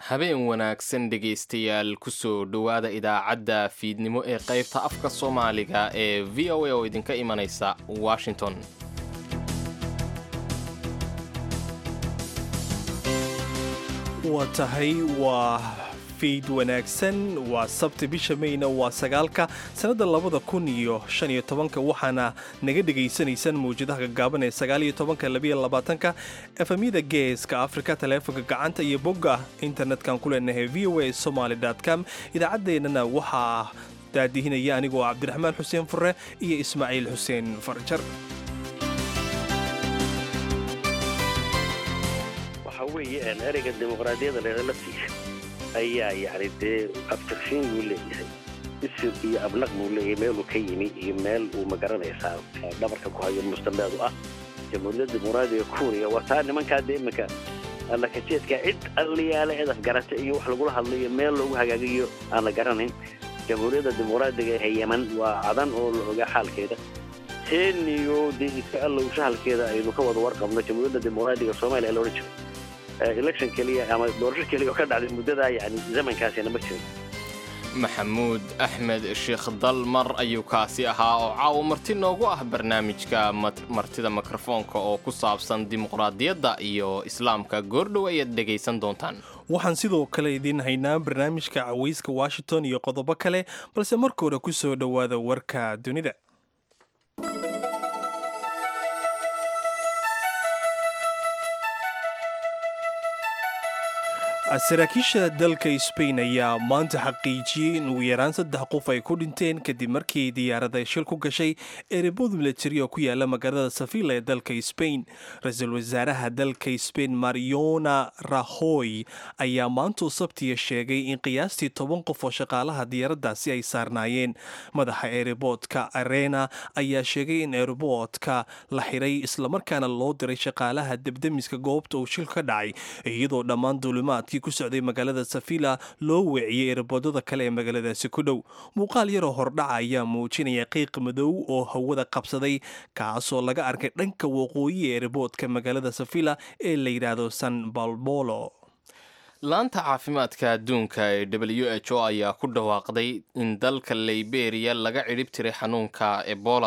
habeen wanaagsan dhegaystayaal kusoo dhowaada idaacadda fiidnimo ee qaybta afka soomaaliga ee v o a oo idinka imanaysa washington waa tahay waa fiid wanaagsan waa sabti bisha mayna waa sagaalka sannadda labada kun iyo shan iyo tobanka waxaana naga dhegaysanaysaan mawjadaha gaggaaban ee sagaal iyo tobanka labiyo labaatanka efamyada geeska afrika taleefonka gacanta iyo bogga internetkan ku leenahay v o a somaly com idaacaddeenana waxaa daadihinaya anigoo cabdiraxmaan xuseen fure iyo ismaaciil xuseen farjar waxa weeye ereyga dimuqraadiyadda leeda laftiisa ayaa yacni dee abtirsiin buu leeyahay isir iyo abnaq buu leeyahay meeluu ka yimi iyo meel uu magaranaysaa dhabarka ku hayo mustambeed u ah jamhuuriyadda dimuqraadiga kuuriya waa taa nimankaa dee iminka allakajeedka cid alliyaale cid afgarata iyo wax lagula hadlayo meel loogu hagaagayo aan la garanayn jamhuuriyadda dimuqraadiga ee yeman waa cadan oo la ogaa xaalkeeda teeniyo dee iska allow shahalkeeda aynu ka wada warqabno jamhuuriyadda dimuqraadiga soomaaliya la odhan jiray election keliya ama doorasho keliya oo ka dhacday muddadaa yani zamankaasina ma jirin maxamuud axmed sheekh dalmar ayuu kaasi ahaa oo caawa marti noogu ah barnaamijka martida mikrofoonka oo ku saabsan dimuqraadiyadda iyo islaamka goordhow ayaad dhegaysan doontaan waxaan sidoo kale idiin haynaa barnaamijka cawayska washington iyo qodobo kale balse marka hore ku soo dhowaada warka dunida saraakiisha dalka sbain ayaa maanta xaqiijiyey in ugu yaraan saddex qof ay ku dhinteen kadib markii diyaarada shil ku gashay erebod milatari oo ku yaala magaalada safila ee dalka sbain ra-iisul wasaaraha dalka sbain mariona rahoy ayaa maantuu sabtiya sheegay in qiyaastii toban qof oo shaqaalaha diyaaraddaasi ay saarnaayeen madaxa ereboodka arena ayaa sheegay in ereboodka la xiray islamarkaana loo diray shaqaalaha debdemiska goobta uu shil ka dhacay iyadoo dhammaan duulimaadkii ku socday magaalada safila loo weeciyey erebodada kale ee magaaladaasi ku dhow muuqaal yaroo hordhaca ayaa muujinaya qiiq madow oo hawada qabsaday kaasoo laga arkay dhanka waqooyi ee ereboodka magaalada safila ee la yidhaahdo san balbolo laanta caafimaadka adduunka ee w h o ayaa ku dhawaaqday in dalka liberiya laga cidhib tiray xanuunka ebola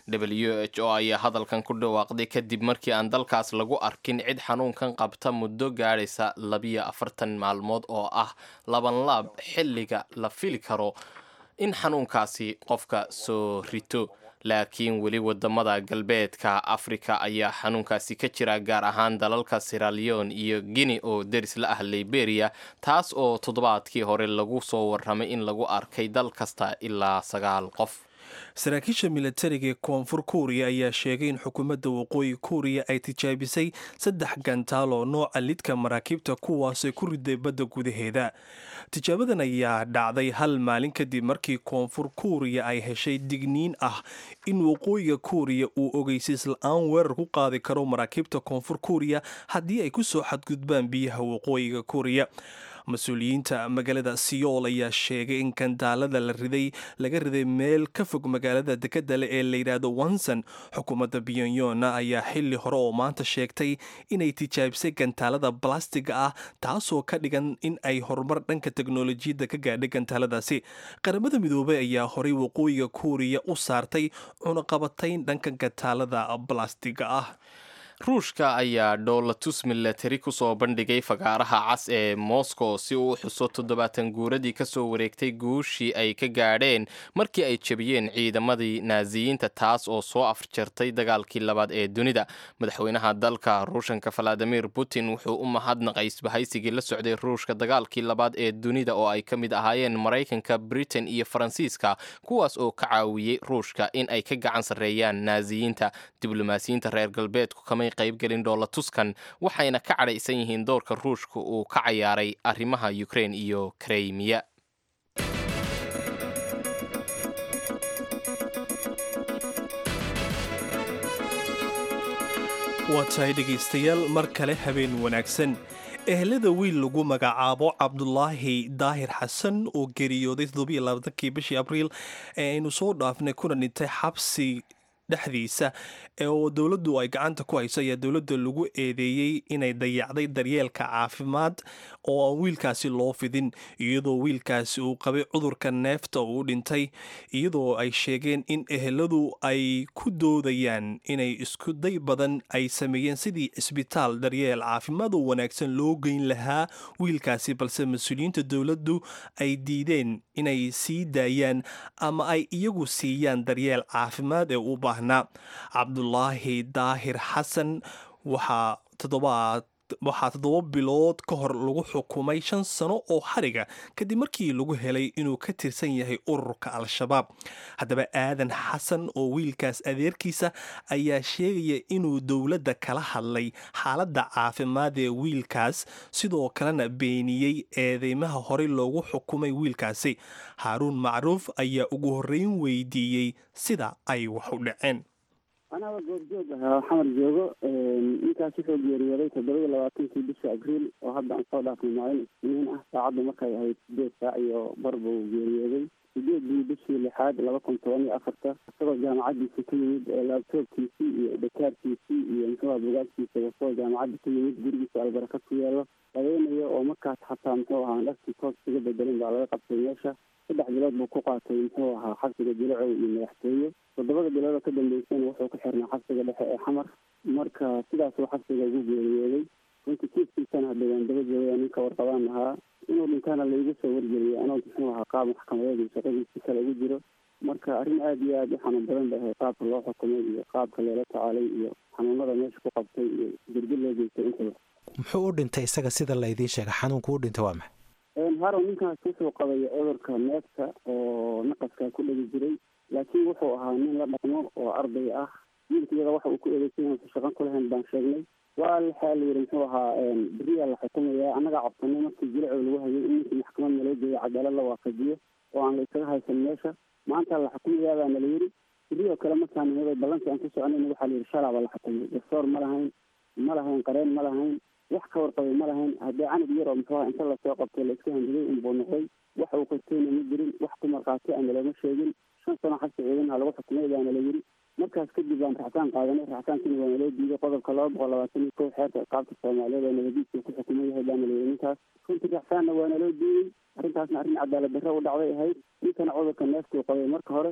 w h o ayaa hadalkan ku dhawaaqday kadib markii aan dalkaas lagu arkin cid xanuunkan qabta muddo gaadhaysa labiyo afartan maalmood oo ah labanlaab xilliga la fili karo in xanuunkaasi qofka soo rito laakiin weli wadamada galbeedka afrika ayaa xanuunkaasi ka jira gaar ahaan dalalka siraleon iyo guinea oo deris la ah liberiya taas oo toddobaadkii hore lagu soo warramay in lagu arkay dal kasta ilaa sagaal qof saraakiisha milatariga ee koonfur kuuriya ayaa sheegay in xukuumadda waqooyi kuuriya ay tijaabisay saddex gantaal oo nooca lidka maraakiibta kuwaasay ku riday badda gudaheeda tijaabadan ayaa dhacday hal maalin kadib markii koonfur kuuriya ay heshay digniin ah in waqooyiga kuuriya uu ogeysiis la-aan weerar ku qaadi karo maraakiibta koonfur kuuriya haddii ay ku soo xadgudbaan biyaha waqooyiga kuuriya mas-uuliyiinta magaalada siyool ayaa sheegay in gandaalada la riday laga riday meel ka fog magaalada dekadda leh ee layidhaahdo wanson xukuumadda biyonyona ayaa xili hore oo maanta sheegtay inay tijaabisay gantaalada balastiga ah taasoo ka dhigan in ay horumar dhanka teknolojiyadda ka gaadhay gantaaladaasi qaramada midoobey ayaa horay waqooyiga kuuriya u saartay cunaqabatayn dhanka gantaalada balastiga ah ruushka ayaa dhoolatus milatari kusoo bandhigay fagaaraha cas ee moscow si uu u xuso toddobaatan guuradii kasoo wareegtay guushii ay ka gaadheen markii ay jebiyeen ciidamadii naasiyiinta taas oo soo afjartay dagaalkii labaad ee dunida madaxweynaha dalka ruushanka valadimir putin wuxuu u mahadnaqay isbahaysigii la socday ruushka dagaalkii labaad ee dunida oo ay ka mid ahaayeen maraykanka britain iyo faransiiska kuwaas oo ka caawiyey ruushka in ay ka gacan sarreeyaan naasiyiinta diblomaasiyiinta reer galbeedku kama qaybgelin dhoolatuskan waxayna ka cadhaysan yihiin doorka ruushka uu ka cayaaray arrimaha ukrein iyo kreymiya waa tahay dhegaystayaal mar kale habeen wanaagsan ehelada wiil lagu magacaabo cabdulaahi daahir xasan oo geeriyooday toddobaiyo labaatankii bishii abriil ee aynu soo dhaafnay kuna dhintay xabsi dhexdiisa oo dowladdu ay gacanta ku hayso ayaa dowladda lagu eedeeyey inay dayacday daryeelka caafimaad oo aan wiilkaasi loo fidin iyadoo wiilkaasi uu qabay cudurka neefta uu dhintay iyadoo ay sheegeen in eheladu ay ku doodayaan inay isku day badan ay sameeyeen sidii cisbitaal daryeel caafimaad oo wanaagsan loo geyn lahaa wiilkaasi balse mas-uuliyiinta dowladdu ay diideen inay sii daayaan ama ay iyagu siiyaan daryeel caafimaad ee u baahnaa cabdulaahi daahir xasan waxaa toddobaad waxaa toddoba bilood ka hor lagu xukumay shan sano oo xariga kadib markii lagu helay inuu ka tirsan yahay ururka al-shabaab haddaba aadan xasan oo wiilkaas adeerkiisa ayaa sheegaya inuu dowladda kala hadlay xaaladda caafimaad ee wiilkaas sidoo kalena beeniyey eedeymaha horey loogu xukumay wiilkaasi haaruun macruuf ayaa ugu horreyn weydiiyey sida ay wax u dhaceen anaba goorjoog ahaa xamar joogo ninkaas wuxuu geeriyooday toddoba iyo labaatankii bisha abriil oo hadda aan soo dhaafnay maalin isniin ah saacaddu markay ahayd sideed saac iyo bar buu geeriyooday sideedii bishii lixaad laba kun toban iyo afarta isagoo jaamacaddiisa ka yimid laabtoobkiisii iyo dhakaarkiisii iyo muxuuha bugaagtiisa wasoo jaamacadda ka yimid gurigiisa albaraka ku yaalo habeenayo oo markaas xataa muxuu ahaa dharkii toos kaga bedelin baa laga qabtay meesha saddex bilood buu ku qaatay muxuu ahaa xabsiga jilacow iyo madaxtooye toddobada bilood oo ka dambeysana wuxuu ku xirnaa xabsiga dhexe ee xamar marka sidaasuu xabsiga ugu geeriyooday runtii kiiskiisana hadda waan daba joogaya ninka warqabaan ahaa inuu dhintaana laigu soo wargeliyay anoo muxuu ahaa qaab maxkamadeed iyo shaqadiisi kale ugu jiro marka arrin aada iyo aada u xanuun badan bay ahayd qaabka loo xukumay iyo qaabka loola tacaalay iyo xanuunada meesha ku qabtay iyo dirdi loo geystay intaba muxuu u dhintay isaga sida laydiin sheega xanuunku u dhintay waa maxay harow ninkaas wuxuu qabay cudurka neefta oo naqaskaa ku dhegi jiray laakiin wuxuu ahaa nin la dhaqmo oo arday ah wiilkiyada waxa uu ku eedeysay inuusan shaqan ku lahayn baan sheegnay waa waxaa la yidhi muxuu ahaa beriyaa la xukumayaa annagaa codsanay markii jilacow lagu hayay in ninkii maxkamad naloo geeyo cadaalad la waafajiyo oo aan la isaga haysan meesha maanta la xukumayaa baa nala yidhi beri oo kale markaan nimaday ballankii aan ku soconayna waxaa la yidhi shalaaba la xukumay garsoor ma lahayn ma lahayn qareen ma lahayn wax ka warqabay ma lahayn haddii canug yar oo muxuu aha inta lasoo qabtay la iska handiday unbuu noqday wax uu qorteyna ma jirin wax ku markhaati ana looma sheegin shan sano xabsi ciidanha lagu xukumay baana la yidhi markaas kadib baan raxsaan qaadanay raxsaankiina waa naloo diiday qodobka laba boqol labaatan iyo kow xeerka iqaabta soomaaliyeed oo nabadiiska ku xukumay yahay baana la yidhi ninkaas runtii raxsaanna waa naloo diiday arrintaasna arrin cadaalad darro u dhacday ahayd ninkana cudurka neeftuu qabay marka hore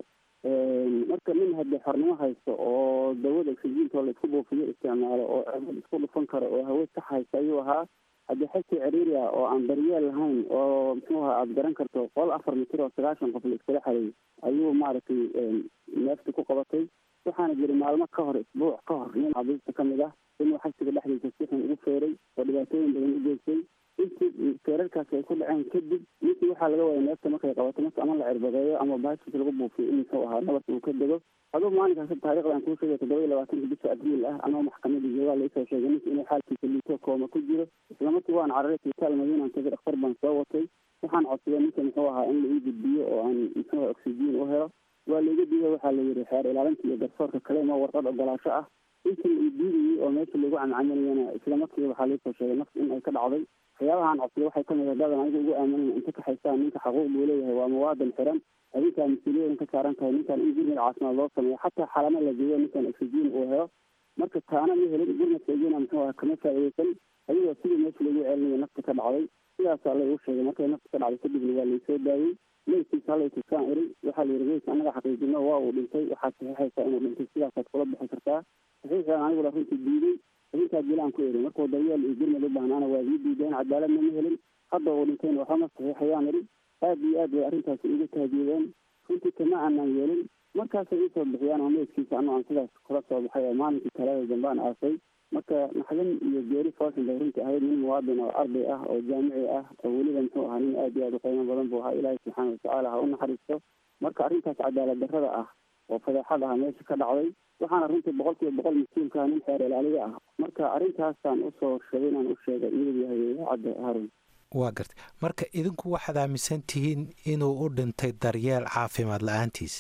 marka nin haddii xornimo haysto oo dawada oksijiinta oo la isku buufiyo isticmaalo oo ceebad isku dhufan karo oo hawe ka haysta ayuu ahaa haddii xasi ciriiri ah oo aan daryeel lahayn oo muxuu ahaa aada garan karto qol afar mitir oo sagaashan qof la iskala xareeyay ayuu maaragtay neefta ku qabatay waxaana jiri maalmo ka hor isbuuc ka hor nin xabiista ka mid ah inuu xabsiga dhexdiisa si xun ugu feeray oo dhibaatooyin badan u geystay intii feerarkaasi ay ku dhaceen kadib ninkii waxaa laga waaya neefta markay qabato marka ama la cirbadeeyo ama baashis lagu buufiyo in muxuu ahaa nabad uu ka dego aduu maalinkaas taarikhda aan kuu sheegay toddoba iyo labaatanka bisha abriil ah anoo maxkamadda joogaa laisoo sheegay ninka inuu xaalkiisa liito kooma ku jiro islamarkii waan cararay isbitaal madiinaan tagay dhakhtar baan soo watay waxaan codsaday ninka muxuu ahaa in la ii gudbiyo oo aan muxuu oksijiin u helo waa laiga diiday waxaa la yidhi xeer ilaalinta iyo garsoorka kale ma warqad ogolaasho ah intii la ii diidayey oo meesha lagu camcaminayana islamarkiiba waxaa laisoo sheegay nafta in ay ka dhacday waxyaabahaan codsaday waxay kamid ah dadan aniga ugu aaminayn inta ka haystaan ninka xaquuq buu leeyahay waa muwaadan xiran adinkaa mas-uuliyadan ka saaran tahay ninkan in gurmad caafimaad loo sameeyo xataa xalamo la geeyo ninkan oksijiin uu helo marka taana ma helin gurmadka egena muxuu aha kama faa'iideysan ayadoo sidii meesha lagu celinayo nafta ka dhacday sidaasaa la igu sheegay markay nafta ka dhacday kadibna waa laisoo daayey meydkiisa halay tusaan iri waxaa la yidhi meydka annaga xaqiijino waa uu dhintay waxaad saxiixaysaa inuu dhintay sidaasaad kula bixi kartaa saxiixaan anigula runtii diiday arrintaa dilaan ku eri markuu daryeel iyo gurmad u baahnaana waa ii diideen cadaaladna ma helin hadda uu dhintayna waxama saxiixayaan iri aad iyo aad bay arrintaasi igu tahdiideen runtii kama aanaan yeelin markaasay iisoo bixiyaan oo meydkiisa anoo aan sidaas kula soo baxay oo maalinkii talaada dambe aan aasay marka naxdin iyo geeri fooshin bay runtii ahayd nin muwaadin oo arday ah oo jaamici ah oo weliba muxuu ahaa nin aad iyo aad u qiimo badan buu ahaa ilaahay subxaana watacaala ha u naxariisto marka arrintaas cadaalad darrada ah oo fadeexad ah meesha ka dhacday waxaana runtii boqol kiiba boqol mas-uulkaa nin xeer ilaaliya ah marka arrintaasaan usoo sheegay inaan u sheega iyadu yahay idaacadda harun waa gartay marka idinku waxaad aaminsan tihiin inuu u dhintay daryeel caafimaad la-aantiis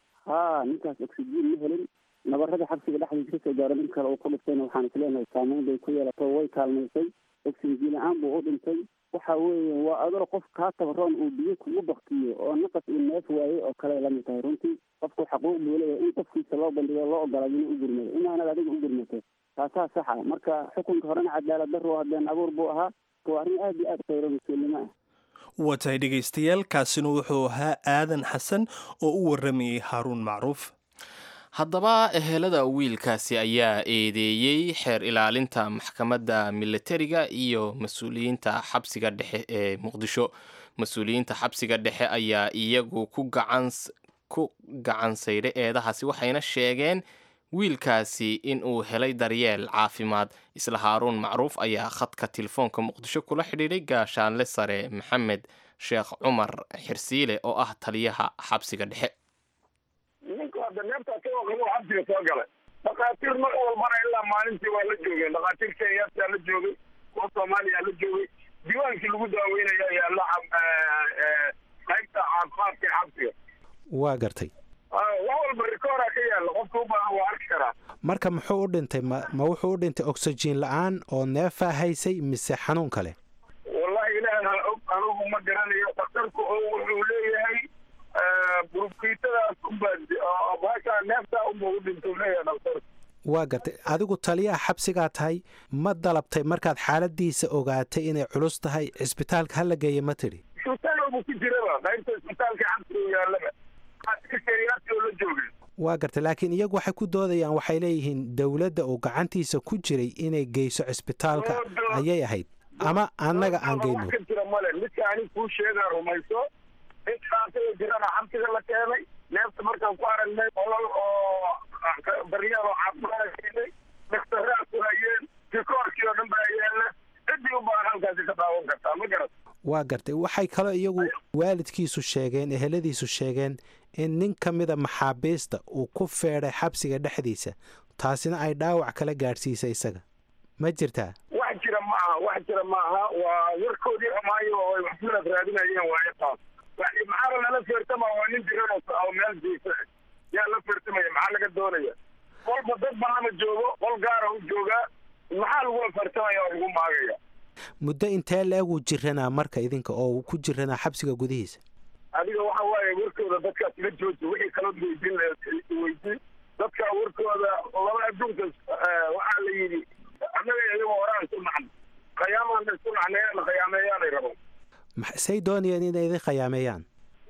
haa ninkaas oksijiin ma helin nabarada xabsiga dhexdiisa kasoo gaaro nin kale uu ku dhiftayna waxaan isleenahay saameyn bay ku yeelato way kaalmaysay oxygen la-aan buu u dhintay waxa weeye waa adoo qof kaa tabaroon uu biyo kugu baktiyo oo naqas uu neef waayey oo kale lamid tahay runtii qofku xaquuq buu leeyahay in qofkiisa loo bandhigo loo ogolaado inuu u gurmado inaanad adiga u gurmato taasaa saxa marka xukunka horena cadaalad darro habeen abuur buu ahaa waa arrin aad iyo aad khayro mas-uulnimo ah waa tahay dhegaystayaal kaasina wuxuu ahaa aadan xasan oo u warramayay haaruun macruuf haddaba ehelada wiilkaasi ayaa eedeeyey xeer ilaalinta maxkamadda militariga iyo mas-uuliyiinta xabsiga dhexe ee muqdisho mas-uuliyiinta xabsiga dhexe ayaa iyagu ku gacan saydhay eedahaasi waxayna sheegeen wiilkaasi in uu helay daryeel caafimaad isla haaruun macruuf ayaa khadka telefoonka muqdisho kula xidhiidhay gaashaanle sare maxamed sheekh cumar xirsiile oo ah taliyaha xabsiga dhexe ninku hadda neeftaa ka waqabo xabsiga soo galay dhakhaatiir mar walbana ilaa maalintii waa la joogeen dhakhaatiir kenyataa la joogay kuwa soomaaliya la joogay diiwaankii lagu daaweynaya ayaa la qaybta caafimaadka ee xabsiga waa gartay wax walba rikoora ka yaalla qofka u baahan waa arki karaa marka muxuu u dhintay ma ma wuxuu u dhintay oxygen la-aan oo neefaa haysay mise xanuun kale wallahi ilaaha og anugu ma garanayo dhakhtarku wuxuu leeyahay burkiitadaas unbaa baashaa neeftaa unba u dhintay leeyahay dhakhtarku waa gartay adigu taliyaha xabsigaa tahay ma dalabtay markaad xaaladiisa ogaatay inay culus tahay cisbitaalka hala geeya ma tidhi isbitaal buu ku jiraba qaybta isbitaalka xabsiga yaallaba oo la joogay waa gartay laakiin iyagu waxay ku doodayaan waxay leeyihiin dowladda uu gacantiisa ku jiray inay geyso cisbitaalka ayay ahayd ama annaga aan geyno ka jira male midka anig kuu sheegaa rumayso intaasoo jirana xabsiga la keenay neefta markaan ku aragnay olol oo baryaal oo caafimaad keenay dhaktaraad ku hayeen rikoorkii oo dhan baa yaalla ciddii u baahan halkaasi ka daawan kartaa ma garat waa gartay waxay kaloo iyagu waalidkiisu sheegeen eheladiisu sheegeen in nin ka mida maxaabiista uu ku feedhay xabsiga dhexdiisa taasina ay dhaawac kala gaadhsiisay isaga ma jirtaa wax jira ma aha wax jira ma aha waa warkoodii xumaayo oo ay waxsulad raadinayeen waayo taas maxaaba lala feertama waa nin jiran oo meel jiisa yaa la feertamaya maxaa laga doonaya qolba dad balama joogo qol gaara u joogaa maxaa lagula feertamaya oo lagu maagaya muddo intee la-eg uu jiranaa marka idinka oo uu ku jiranaa xabsiga gudihiisa adiga waxa waaye warkooda dadkaas la jooji wixii kala weydiin weydiin dadka warkooda laba adduunka waxaa la yidhi annaga iyagoo horaan isku nacno khayaamaan isku nacneeyaan khayaameeyaanay rabaan say doonayeen inay idin khayaameeyaan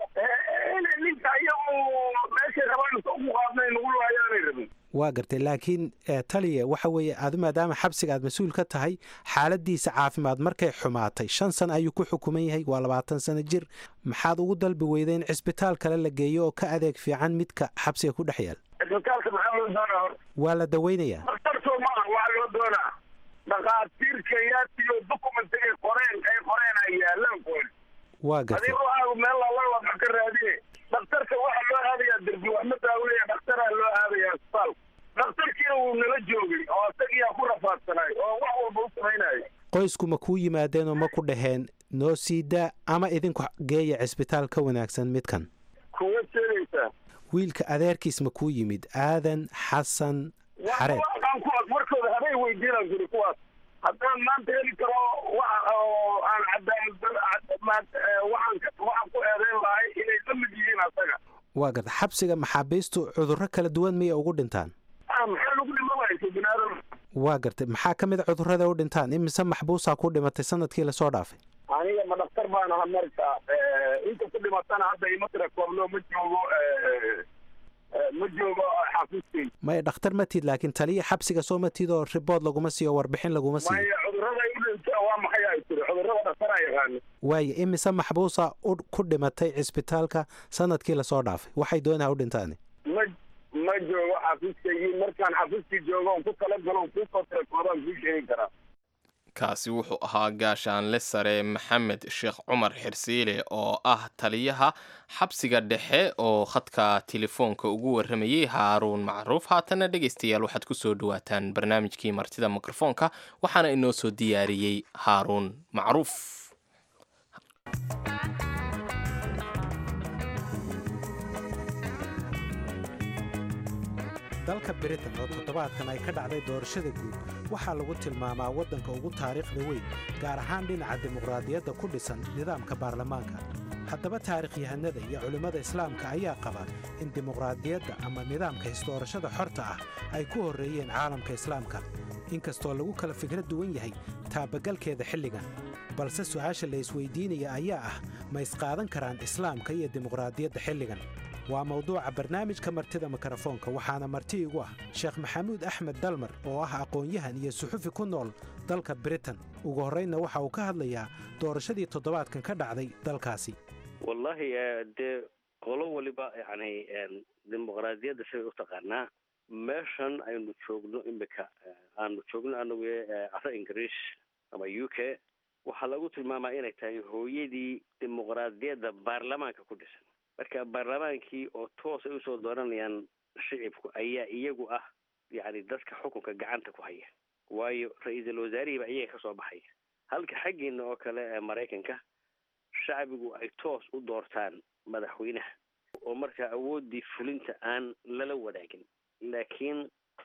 ninka iyagu meeshay rabaan ugu qaadnay nagu laayaanay rabin waa gartay laakiin taliya waxa weeye adu maadaama xabsiga aad mas-uul ka tahay xaaladiisa caafimaad markay xumaatay shan sano ayuu ku xukuman yahay waa labaatan sano jir maxaad ugu dalbi weyday in cisbitaal kale la geeyo oo ka adeeg fiican midka xabsiga ku dhex yaal cisbitaalka maxaa loo doonaa hor waa la daweynayaa daktarkoo maaha waxaa loo doonaa dhakhaatiir kenyaatiyo documentigay qoreen ay qoreen ay yaalaan kuwan waa gartay adiga waxaa meel lala wax ka raadine dhakhtarka waxaa loo aadayaa derbi wax ma daaweya dhakhtaraa loo aadaya isbitaal dhakhtarkiina wuu nala joogay oo isagiyaa ku rafaadsanay oo wax walba u samaynaya qoysku ma kuu yimaadeen oo ma ku dhaheen noo sii daa ama idinku geeya cisbitaal ka wanaagsan midkan kuwa sheegaysaa wiilka adeerkiis ma kuu yimid aadan xasan xareed aan kuwaas markooda habay weydiinaan kuri kuwaas haddaan maanta heli karo wax oo aan cadaalad waxaan waxaan ku eedeyn lahay inay la mid yihiin asaga waa garta xabsiga maxaabiistu cudurro kala duwan miyay ugu dhintaan maxaa lagu dhimamaysa binaadam waa gartay maxaa ka mid a cudurrada u dhintaan imise maxbuusaa ku dhimatay sanadkii lasoo dhaafay aniga ma dhaktar baan aha marka inta ku dhimatana hadda ima tira koobno ma joogo ma joogo xafiiskay maya dhakhtar ma tid laakiin taliya xabsiga soo ma tid oo ribood laguma siiyo warbixin laguma siiyo maya cudurrada u dhinta waa maxay ay tiri cudurrada dhaktar aa yaqaano waaye imise maxbuusa ku dhimatay cisbitaalka sanadkii lasoo dhaafay waxay doonaha u dhintaani ma ma joogo xafiiskaygii markaan xafiiskii joogo on ku tala galo on kuusoo tira koobaan kuu sheegi karaa kaasi wuxuu ahaa gaashaanle sare maxamed sheekh cumar xirsiile oo ah taliyaha xabsiga dhexe oo khadka telefoonka ugu warramayey haaruun macruuf haatana dhegaystayaal waxaad ku soo dhawaataan barnaamijkii martida mikrofoonka waxaana inoo soo diyaariyey haaruun macruuf dalka britain oo toddobaadkan ay ka dhacday doorashada guud waxaa lagu tilmaamaa waddanka ugu taariikhda weyn gaar ahaan dhinaca dimuqraadiyadda ku dhisan nidaamka baarlamaanka haddaba taarikhyahanada iyo culimmada islaamka ayaa qaba in dimuqraadiyadda ama nidaamka hisdoorashada xorta ah ay ku horreeyeen caalamka islaamka inkastoo lagu kala fikra duwan yahay taabagalkeeda xilligan balse su'aasha la isweydiinaya ayaa ah ma isqaadan karaan islaamka iyo dimuqraadiyadda xilligan waa mawduuca barnaamijka martida mikrofoonka waxaana marti igu ah sheekh maxamuud axmed dalmar oo ah aqoon-yahan iyo suxufi ku nool dalka britain ugu horraynna waxa uu ka hadlayaa doorashadii toddobaadkan ka dhacday dalkaasi wallahi dee qolo waliba yani dimuqraadiyadda siday u taqaanaa meeshan aynu joogno imika aanu joogno anagu caro ingiriis ama u k waxaa lagu tilmaamaa inay tahay hooyadii dimuqraadiyadda baarlamaanka ku dhisan marka baarlamaankii oo toos ay usoo dooranayaan shicibku ayaa iyagu ah yani dadka xukunka gacanta ku haya waayo ra-iisul wasaarihiiba iyaga kasoo baxaya halka xaggeena oo kale ee maraykanka shacbigu ay toos u doortaan madaxweynaha oo markaa awooddii fulinta aan lala wadaagin laakiin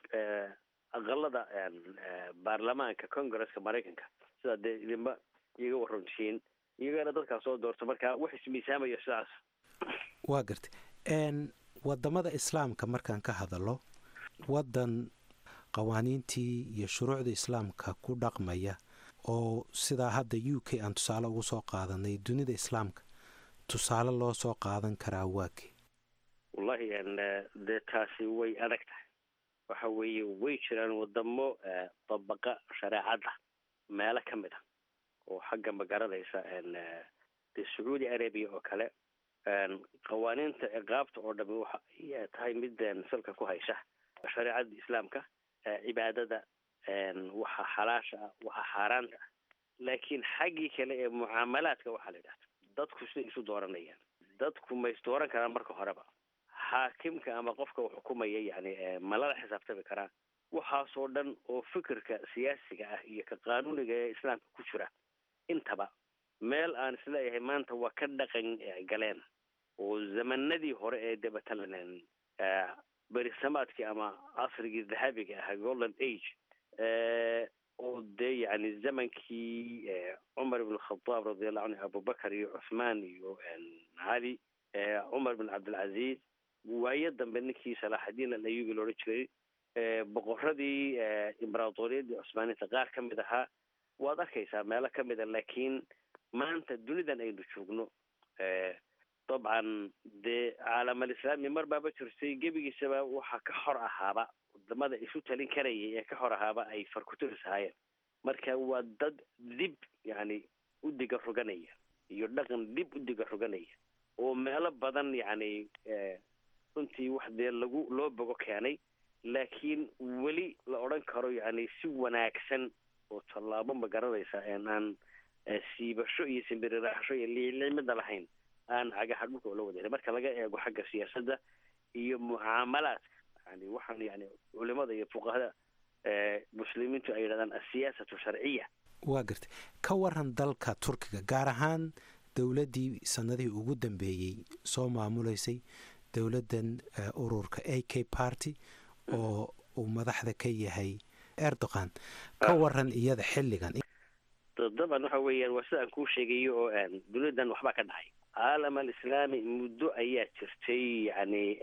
aqalada baarlamaanka congresska maraykanka sidaa dee idinba iyaga warantihiin iyagana dadkaa soo doorto markaa wax ismiisaamaya sidaas waa gartay waddamada islaamka markaan ka hadallo waddan qawaaniintii iyo shuruucda islaamka ku dhaqmaya oo sidaa hadda u k aan tusaale ugu soo qaadanay dunida islaamka tusaale loo soo qaadan karaa waake wallahi dee taasi way adag tahay waxa weeye way jiraan wadamo dabaqa shareecadda meelo ka mid a oo xagga magaranaysa dee sacuudi arabia oo kale qawaaniinta ciqaabta oo dhami waxa ay tahay mid salka ku haysa shareecada islaamka cibaadada waxa xalaasha ah waxa xaaraanta ah laakiin xaggii kale ee mucaamalaadka waxaa la yidhahda dadku siday isu dooranayaan dadku ma is dooran karaan marka horeba xaakimka ama qofka uu xukumaya yani ma lala xisaabtami karaa waxaasoo dhan oo fikirka siyaasiga ah iyo ka qaanuuniga ee islaamka ku jira intaba meel aan isleeyahay maanta waa ka dhaqan galeen oo zamanadii hore ee dabatalan berisamaadkii ama casrigii dahabiga ahaa golden age oo dee yani zamankii cumar ibn khadaab radiallahu canhu abubakar iyo cuthmaan iyo cali cumar bin cabdilcaziz waayo dambe ninkii salaaxadiin alayubi loodhan jiray boqoradii imberatoriyadii cusmaaniinta qaar ka mid ahaa waad arkaysaa meelo ka mid a laakiin maanta dunidan aynu joogno dabcan dee caalamal islaami mar baaba jirtay gebigiisaba waxaa ka xor ahaaba wadamada isu talin karayay ee ka xor ahaaba ay farkuturis ahaayeen marka waa dad dib yani u diga roganaya iyo dhaqan dib u diga roganaya oo meelo badan yani runtii wax dee lagu loo bogo keenay laakiin weli la odhan karo yani si wanaagsan oo tallaabo ma garanaysa aan siibasho iyo simbiriraxasho iyo liiclimida lahayn aan cagaha dhulka oola wadayn marka laga eego xagga siyaasadda iyo mucaamalaadka yani waxaan yani culimada iyo fuqahada muslimiintu ay yidhahdaan asiyaasatu sharciya waa gartay ka waran dalka turkiga gaar ahaan dowladdii sanadihii ugu dambeeyey soo maamulaysay dowladdan ururka a k party oo uu madaxda ka yahay erdogan ka waran iyada xilligan daban waxa weeyaan waa sidaan kuu sheegayo oo duniyadan waxbaa ka dhacay caalam alislaami muddo ayaa jirtay yani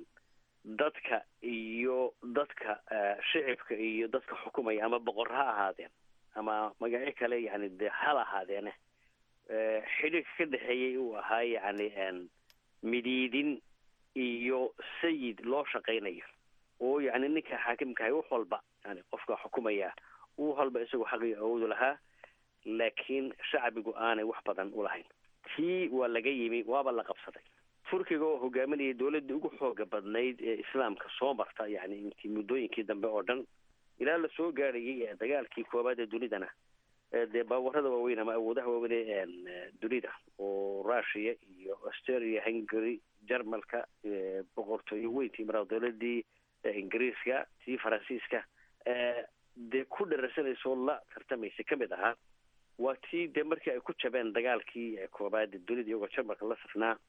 dadka iyo dadka shicibka iyo dadka xukumaya ama boqor ha ahaadeen ama magacyo kale yani dee hal ahaadeene xidhiirka ka dhexeeyay uu ahaa yani midiidin iyo sayid loo shaqaynayo oo yani ninka xaakimkahay wax walba yani qofka xukumaya u walba isagoo xaqii awoodu lahaa laakiin shacbigu aanay wax badan ulahayn tii waa laga yimi waaba la qabsaday turkiga oo hogaaminayay dowladdii ugu xooga badnayd ee islaamka soo marta yani intii muddooyinkii dambe oo dhan ilaa la soo gaarayay dagaalkii koobaad ee dunidana dee baawarada waaweyn ama awoodaha waaweyn ee dunida oo russia iyo australia hungary jarmalka boqortooyo weyntii mara dowladii ingiriiska tii faransiiska dee ku dhararsanaysa oo la tartamaysa kamid ahaa waa tii dee markii ay ku jabeen dagaalkii koobaad dunida iyagoo jarmalka la safnaa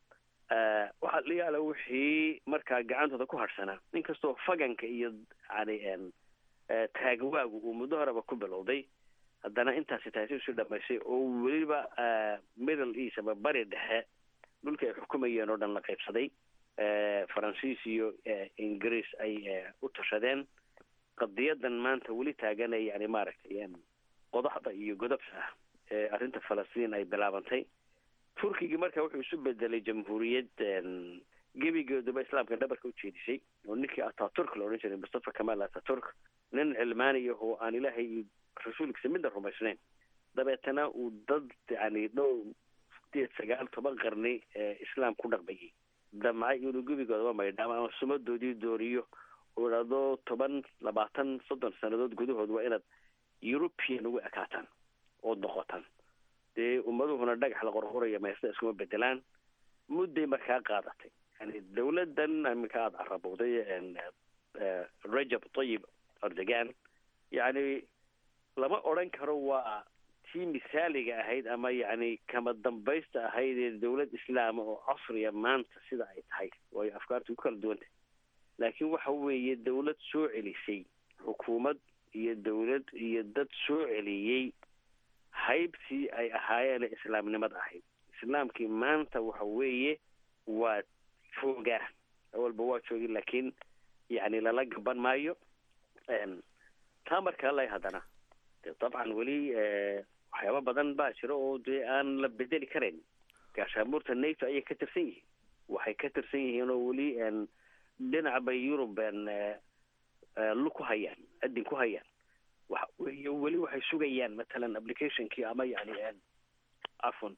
waxaa la yaala wixii markaa gacantooda ku hadhsanaa inkastoo faganka iyo yani taagwaagu uu muddo horeba ku bilowday haddana intaasi taasi usii dhamaysay oo weliba middle east ama bari dhexe dhulka ay xukumayeen oo dhan la qaybsaday faransiis iyo ingiriis ay u tashadeen qadiyadan maanta weli taagana yani maaragtay qodaxda iyo godobta ah ee arrinta falastiin ay bilaabantay turkigii marka wuxuu isu bedelay jamhuuriyad gebigeeduba islaamka dhabarka ujeedisay oo ninkii ataturk la odhan jiray mustafa kamal ataturk nin cilmaaniya oo aan ilaahay iyo rasuulkiisa midna rumaysnayn dabeetana uu dad yani dhow sideed sagaal toban qarni islaam ku dhaqmayay damcay inuu gebigoodaba maydhaamo ama sumadoodii dooriyo oo idhaahdo toban labaatan soddon sannadood gudahood waa inaad european ugu ekaataan ood noqotaan dee ummaduhuna dhagax la qorqoraya meesta iskuma bedelaan mudday markaa qaadatay yani dawladan iminka aada carabowday rajab tayib erdogan yani lama odran karo waa tii misaaliga ahayd ama yani kama dambaysta ahayd ee dawlad islaama oo casriya maanta sida ay tahay waayo afkaarta ku kala duwantay laakiin waxa weeye dawlad soo celisay xukuumad iyo dawlad iyo dad soo celiyey haybtii ay ahaayeen ee islaamnimada ahayd islaamkii maanta waxa weeye waa joogaa awalba waa joogi laakiin yani lala gaban maayo taa markaa lay haddana de dabcan weli waxyaaba badan baa jira oo dee aan la bedeli karayn gaashaamuurta nato ayay ka tirsan yihiin waxay ka tirsan yihiin oo weli dhinac bay yurub lu ku hayaan adin ku hayaan waxa weeye weli waxay sugayaan matalan applicationkii ama yani afon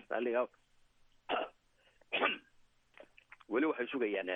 weli waxay sugayaan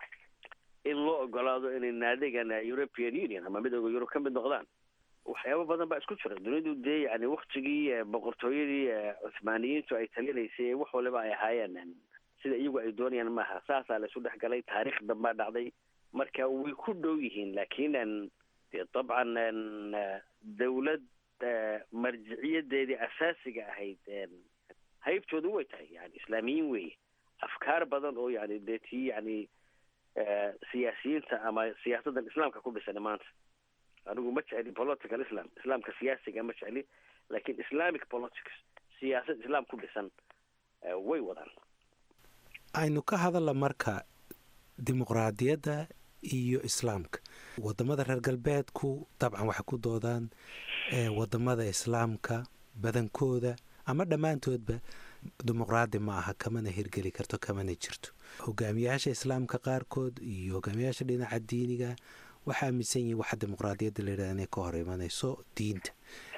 in loo ogolaado inay naadigan european union ama midooda yurub ka mid noqdaan waxyaaba badan baa isku jira dunidu dee yani waktigii boqortooyadii cuthmaaniyiintu ay talinaysay wax waliba ay ahaayeen sida iyagu ay doonayaan maaha saasaa la isu dhex galay taariikh dambaa dhacday marka way ku dhow yihiin laakiin dee dabcan dawlad marjiciyadeedii asaasiga ahayd haybtoodu way tahay yani islaamiyiin weeye afkaar badan oo yani dee tii yani siyaasiyiinta ama siyaasadan islaamka ku dhisan maanta anigu ma jecli political islam islaamka siyaasiga ma jecli lakin islamic politics siyaasad islaam ku dhisan way wadaan aynu ka hadalla marka dimuqraadiyadda iyo islaamka wadamada reer galbeedku dabcan waxay ku doodaan wadamada islaamka badankooda ama dhammaantoodba dimuqraadi ma aha kamana hirgeli karto kamana jirto hogaamiyaasha islaamka qaarkood iyo hogaamiyaasha dhinaca diiniga waxaa aaminsan yihin waxa dimuqraadiyadda layidhahda inay ka hor imanayso diinta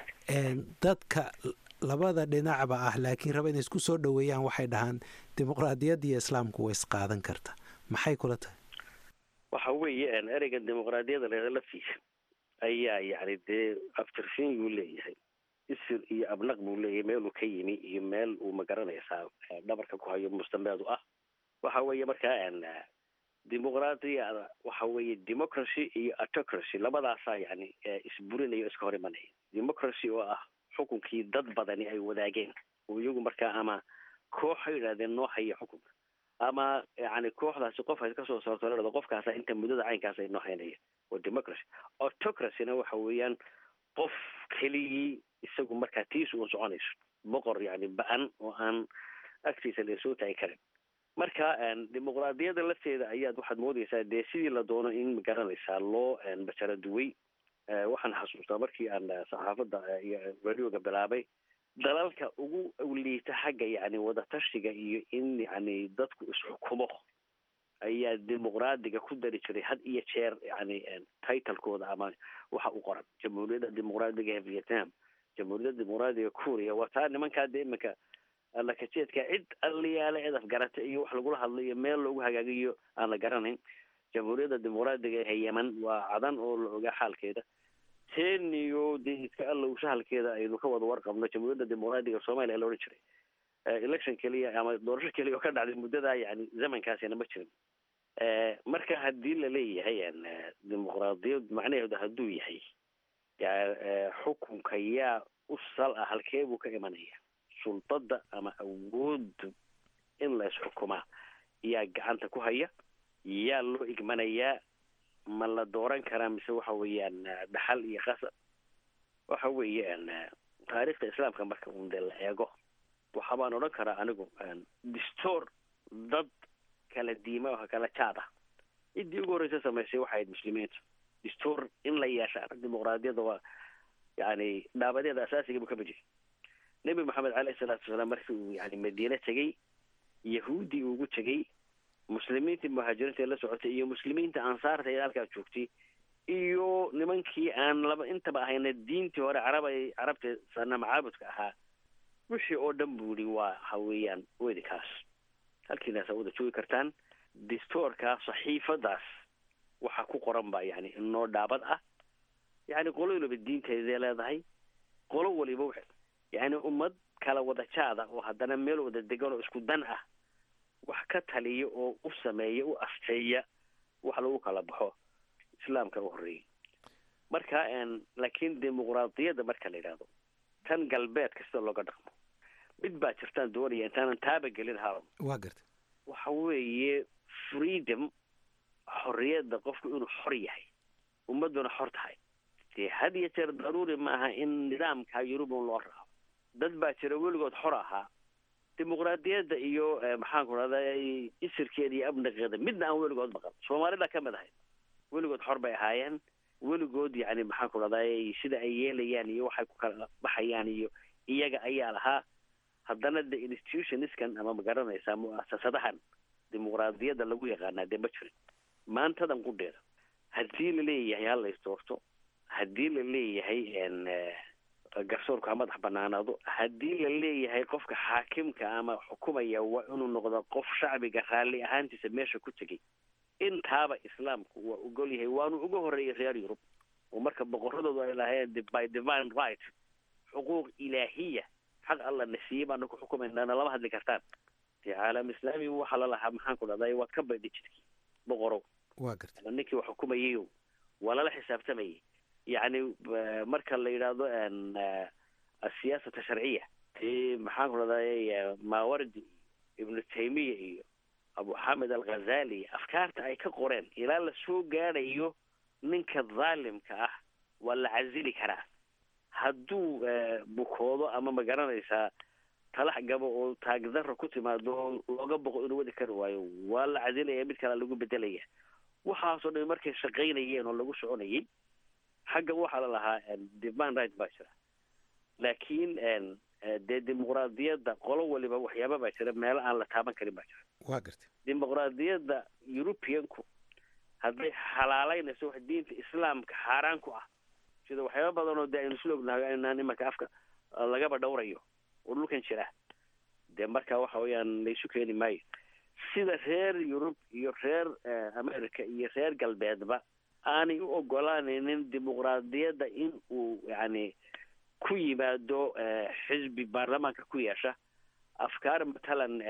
dadka labada dhinacba ah laakiin raba inay isku soo dhoweeyaan waxay dhahaan dimuqraadiyadda iyo islaamku way isqaadan karta maxay kula tahay waxa weeye ereygan dimuqraadiyadda leeda laftiisa ayaa yani dee aftirsin buu leeyahay isir iyo abnaq buu leeyahay meeluu ka yimi iyo meel uu magaranaysaa dhabarka ku hayo mustambeedu ah waxa weeye markaa dimuqraadiyada waxa weeye democracy iyo autocracy labadaasaa yani isburinaya o iska hor imanaya democracy oo ah xukunkii dad badani ay wadaageen oo iyagu markaa ama koox ha yidhahdeen noo haya xukunka ama yani kooxdaasi qof ay kasoo saarto la dhado qofkaasa inta muddada caynkaas ay noo haynaya waa democracy autocracyna waxa weeyaan qof keligii isagu markaa tiis uun soconayso boqor yani ba-an oo aan agtiisa lasoo taagi karin marka dimuqraadiyadda lafteeda ayaad waxaad moodeysaa dee sidii la doono in magaranaysaa loo bajaro duway waxaan xasuustaa markii aan saxaafadda iyo radioga bilaabay dalalka ugu liita xagga yani wadatashiga iyo in yani dadku isxukumo ayaa dimuqraadiga ku dari jiray had iyo jeer yani titlekooda ama waxa u qoran jamhuuriyadda dimuqraadiga ee vietnam jamhuuriyadda dimuqraadiga kuuriya waa taa nimankaa dee iminka lakajeedka cid aliyaale cid afgarata iyo wax lagula hadlo iyo meel loogu hagaagiyo aan la garanayn jamhuuriyadda dimuqraadiga ee yeman waa cadan oo la ogaa xaalkeeda teniyo dee iska allow shahalkeeda aynu ka wada warqabno jamhuuriyadda dimuqraadiga soomaaliya la odhan jiray election keliya ama doorasho keliya oo ka dhacday muddadaa yani zamankaasina ma jirin marka haddii laleeyahay dimuqraadiyad macnaheedu hadduu yahay xukunka yaa u sal ah halkee buu ka imanaya sultada ama awooddu in la isxukumaa yaa gacanta ku haya yaa loo igmanayaa ma la dooran karaa mise waxa weeyaan dhaxal iyo qasab waxa weeyaan taariikhda islaamka marka un dee la eego waxa baan odhan karaa anigu distoor dad kala diima oo kala jaad ah ciddii ugu horreysa samaysay waxay ahayd muslimiintu distoor in la yeesha dimuqraadiyadda waa yani dhaabadeeda asaasiga buu ka mid yahay nebi maxamed caleyhi salaatu wasalaam markii uu yani madiine tegey yahuudi ugu tegey muslimiintii muhaajiriinta la socotay iyo muslimiinta ansaarta ee halkaa joogtay iyo nimankii aan laba intaba ahayna diintii hore carab carabta sanam caabudka ahaa wixii oo dhan buu yihi waa waxa weeyaan weydinkaas halkiinaasa wada joogi kartaan distoorka saxiifadaas waxaa ku qoran ba yani inoo dhaabad ah yani qolo waliba diinteeday leedahay qolo waliba yani ummad kala wada jaada oo haddana meel wada degan oo isku dan ah wax ka taliya oo u sameeya u asteeya wax lagu kala baxo islaamka u horreeyey marka laakiin dimuqraadiyadda marka la yidhaahdo tan galbeedka sida looga dhaqmo mid baa jirtaan doonaya intaanan taaba gelin haron waa garta waxa weeye freedom xorriyadda qofku inuu xor yahay ummadduna xor tahay dee had iyo jeer daruuri maaha in nidaamka yurubun loo raaco dad baa jira weligood xor ahaa dimuqraadiyadda iyo maxaanku rahda isirkeeda iyo abnaqeeda midna aan weligood maqan soomaalida ka mid ahayd weligood xor bay ahaayeen weligood yani maxaanku rahday sida ay yeelayaan iyo waxay ku kala baxayaan iyo iyaga ayaa lahaa haddana de institutioniskan ama magaranaysaa mu'asasadahan dimuqraadiyadda lagu yaqaanaa dee ma jirin maantadan qudheeda haddii la leeyahay ha la isdoorto haddii la leeyahay garsoorku ha madax banaanaado haddii la leeyahay qofka xaakimka ama xukumaya waa inuu noqdo qof shacbiga raalli ahaantiisa meesha ku tegay intaaba islaamku waa ogol yahay waanu uga horreeyay reer yurub oo marka boqoradoodu ay lahayn by divine right xuquuq ilaahiya xaq alla na siiyey baanu ku xukumaynana lama hadli kartaan dee caalam islaami waxaa la lahaa maxaan ku dhahday waad ka baydhi jidkii boqorow waa garta ninkii wax xukumayayo waa lala xisaabtamayay yacni marka la yidhaahdo asiyaasata sharciya ti maxaan ku dhahday maawardi ibnu taymiya iyo abu xamed alghazali afkaarta ay ka qoreen ilaa la soo gaadhayo ninka dhaalimka ah waa la casili karaa hadduu bukoodo ama ma garanaysaa talax gabo oo taagdarra ku timaado oo looga boqo inuu wadi kari waayo waa la casilaya mid kale lagu bedelaya waxaasoo dhan markay shaqaynayeen oo lagu soconayay xagga waxaa la lahaa divine right baa jira laakiin dee dimuqraadiyadda qolo waliba waxyaaba baa jira meelo aan la taaban karin baa jira waa garta dimuqraadiyadda europeanku hadday xalaaleynayso wax diinta islaamka xaaraan ku ah sida waxyaaba badan oo dee aynu isla ognahay inaan imanka afka lagaba dhowrayo oo dhulkan jira dee marka waxa weeyaan laysu keeni maayo sida reer yurub iyo reer america iyo reer galbeedba aanay u ogolaanaynin dimuqraadiyadda in uu yani ku yimaado xisbi baarlamaanka ku yeesha afkaar matalan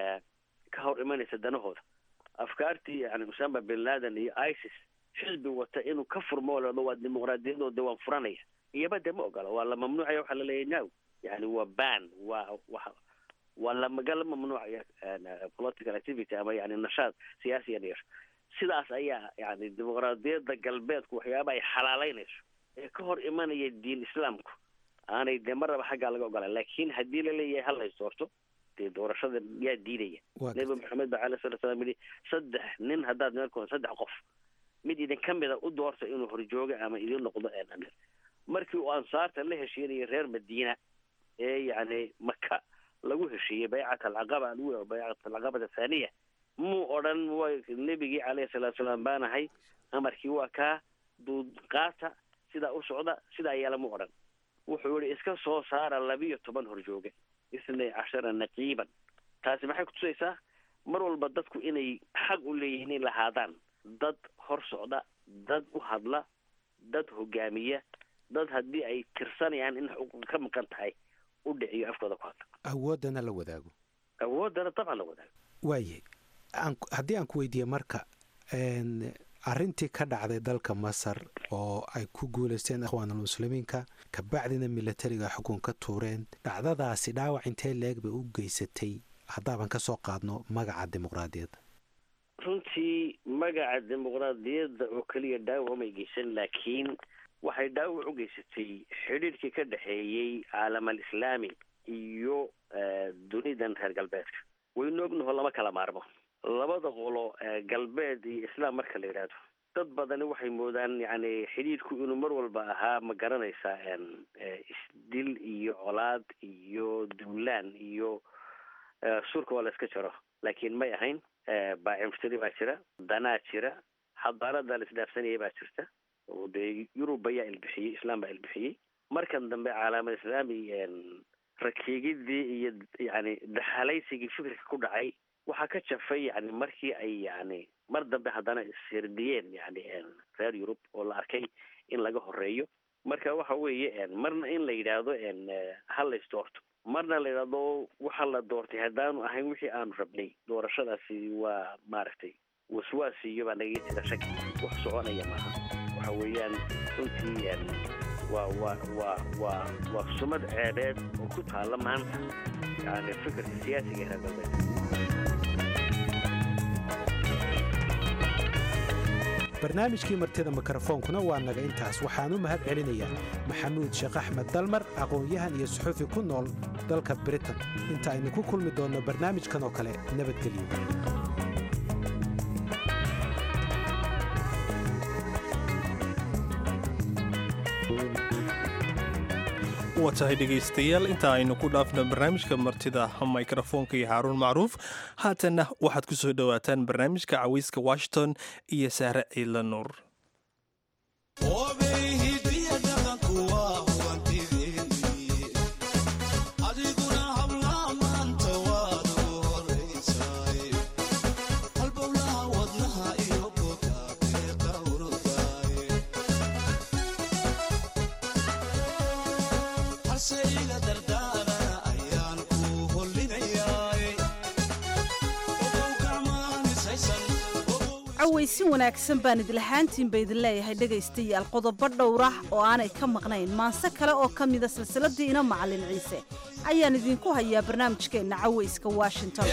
ka hor imanaysa danahooda afkaartii yani usama bin laden iyo isis xisbi wata inuu ka furmo lado waa dimuqraadiyadooda waan furanaya iyaba dee ma ogola waa la mamnuucaya waxaa laleeyahy now yani waa ban waa wa waa lamagala mamnuucaya political activity ama yani nashaad siyaasiyan yeesho sidaas ayaa yani dimuqraadiyadda galbeedku waxyaaba ay xalaaleynayso ee ka hor imanaya diin islaamku aanay dee marnaba xaggaa laga ogolaan laakiin haddii laleeyahay ha lays doorto dee doorashada yaa diidaya nebi maxamed ba alai sala slam yihi saddex nin haddaad meelkoon saddex qof mid idin ka mida u doorta inuu horjooga ama idin noqdo amir markii uu ansaarta la heshiinayay reer madiina ee yani maka lagu heshiiyey baycat alcaqaba alula baycat alcaqabata athaniya muu odhan wa nebigii caleyhi salaatu salaam baanahay amarkii waa kaa duud qaata sidaa u socda sidaa yeela mu odhan wuxuu yihi iska soo saara labiyo toban horjooge isnay cashara naqiiban taasi maxay kutusaysaa mar walba dadku inay xaq u leeyihiin in lahaadaan dad hor socda dad u hadla dad hogaamiya dad haddii ay tirsanayaan in xuquuq ka maqan tahay u dhiciyo afkooda ku hadla awooddana la wadaago awooddana dabcan la wadaago waayahay haddii aan ku weydiiye marka arrintii ka dhacday dalka masar oo ay ku guulaysteen ikhwaanulmuslimiinka kabacdina milatariga xukun ka tuureen dhacdadaasi dhaawac intee leeg bay u geysatay haddaaban ka soo qaadno magaca dimuqraadiyadda runtii magaca dimuqraadiyadda oo keliya dhaawac umay geysan laakiin waxay dhaawac u geysatay xidhiirkii ka dhexeeyey caalam al islaami iyo dunidan reer galbeedka waynu ognaho lama kala maarmo labada qolo galbeed iyo islaam marka la yidhaahdo dad badani waxay moodaan yani xidhiidhku inuu mar walba ahaa ma garanaysaa isdil iyo colaad iyo duulaan iyo surka waa la iska jaro laakiin may ahayn baacimtiri baa jira danaa jira xadaarada la isdhaafsanaya baa jirta oo dee yurub ayaa ilbixiyey islaam baa ilbixiyey markan dambe caalamad islaami rakiigidii iyo yani dahalaysigii fikirka ku dhacay waxaa ka jafay yani markii ay yani mar dambe haddana ishirdiyeen yani reer yurub oo la arkay in laga horeeyo marka waxa weeye marna in la yidhaahdo ha la isdoorto marna la yidhaahdo waxa la doortay haddaanu ahayn wixii aanu rabnay doorashadaasi waa maaragtay waswaasiyo baa nagaga jira shaki wax soconaya maaha waxa weeyaan runtii waa waa waa waa waa sumad ceebeed oo ku taalla maanta yani fikirka siyaasiga ee reer galbeed barnaamijkii martida mikrofoonkuna waa naga intaas waxaan u mahad celinayaa maxamuud sheekh axmed dalmar aqoon-yahan iyo suxufi ku nool dalka britain inta aynu ku kulmi doonno barnaamijkan oo kale nabadgelyo waa tahay dhegaystayaal inta aynu ku dhaafno barnaamijka martida mikrofoonka iyo haaruun macruuf haatanna waxaad ku soo dhowaataan barnaamijka cawayska washington iyo saare ciidla nuur cawaysin wanaagsan baan idlahaantiinba idin leeyahay dhegaystayaal qodobo dhowrah oo aanay ka maqnayn maanse kale oo ka mida silsiladii ina macalin ciise ayaan idinku hayaa barnaamijkeenna cawayska washington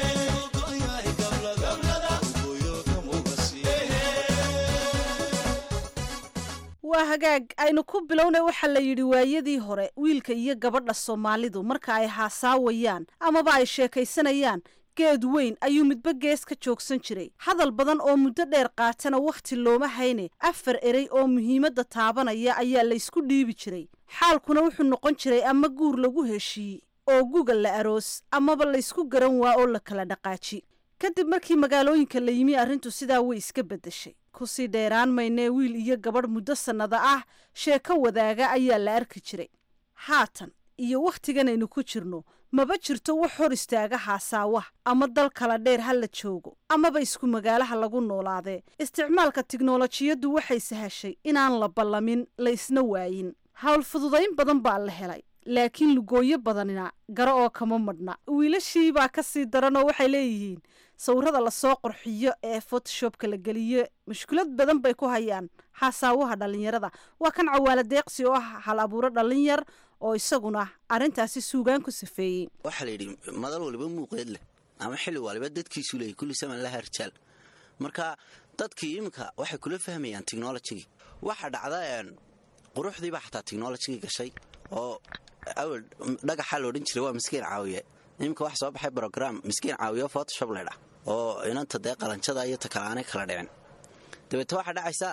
waa hagaag aynu ku bilownay waxaa la yidhi waayadii hore wiilka iyo gabadha soomaalidu marka ay haasaawayaan amaba ay sheekaysanayaan geed weyn ayuu midba gees ka joogsan jiray hadal badan oo muddo dheer qaatana wakhti looma hayne afar erey oo muhiimadda taabanaya ayaa laysku dhiibi jiray xaalkuna wuxuu noqon jiray ama guur lagu heshiiyey oo guga la aroos amaba laysku garan waa oo la kala dhaqaaji kadib markii magaalooyinka la yimi arrintu sidaa way iska beddeshay kusii dheeraan maynee wiil iyo gabadh muddo sannada ah sheeko wadaaga ayaa la arki jiray haatan iyo wakhtiganaynu ku jirno maba jirto wax hor istaaga haasaawaha ama dal kala dheer ha la joogo amaba isku magaalaha lagu noolaadee isticmaalka tiknolojiyaddu waxay sahashay inaan la ballamin la isna waayin hawl fududayn badan baa la helay laakiin lugooyo badanina garo oo kama madhna wiilashii baa ka sii daranoo waxay leeyihiin sawirada lasoo qorxiyo ee photoshopka la geliyo mushkulad badan bay ku hayaan haasaawaha dhallinyarada waa kan cawaala deeqsi oo ah hal abuuro dhallinyar oo isaguna arrintaasi suugaan ku safeeyey waxaa la yidhi madal waliba muuqeed leh ama xilli waliba dadkiisu leeyay kulli saman laha rijaal marka dadkii iminka waxay kula fahmayaan technolojigii waxaa dhacda quruxdiibaa xataa technolojigii gashay oo awel dhagaxaa la odhan jiray waa miskiin caawiye iminka waxa soo baxay brogram miskiin caawiyo photoshop leydha oo inanta dee qalanjada iyo takalaanay kala dhicin dabeete waxaa dhacaysa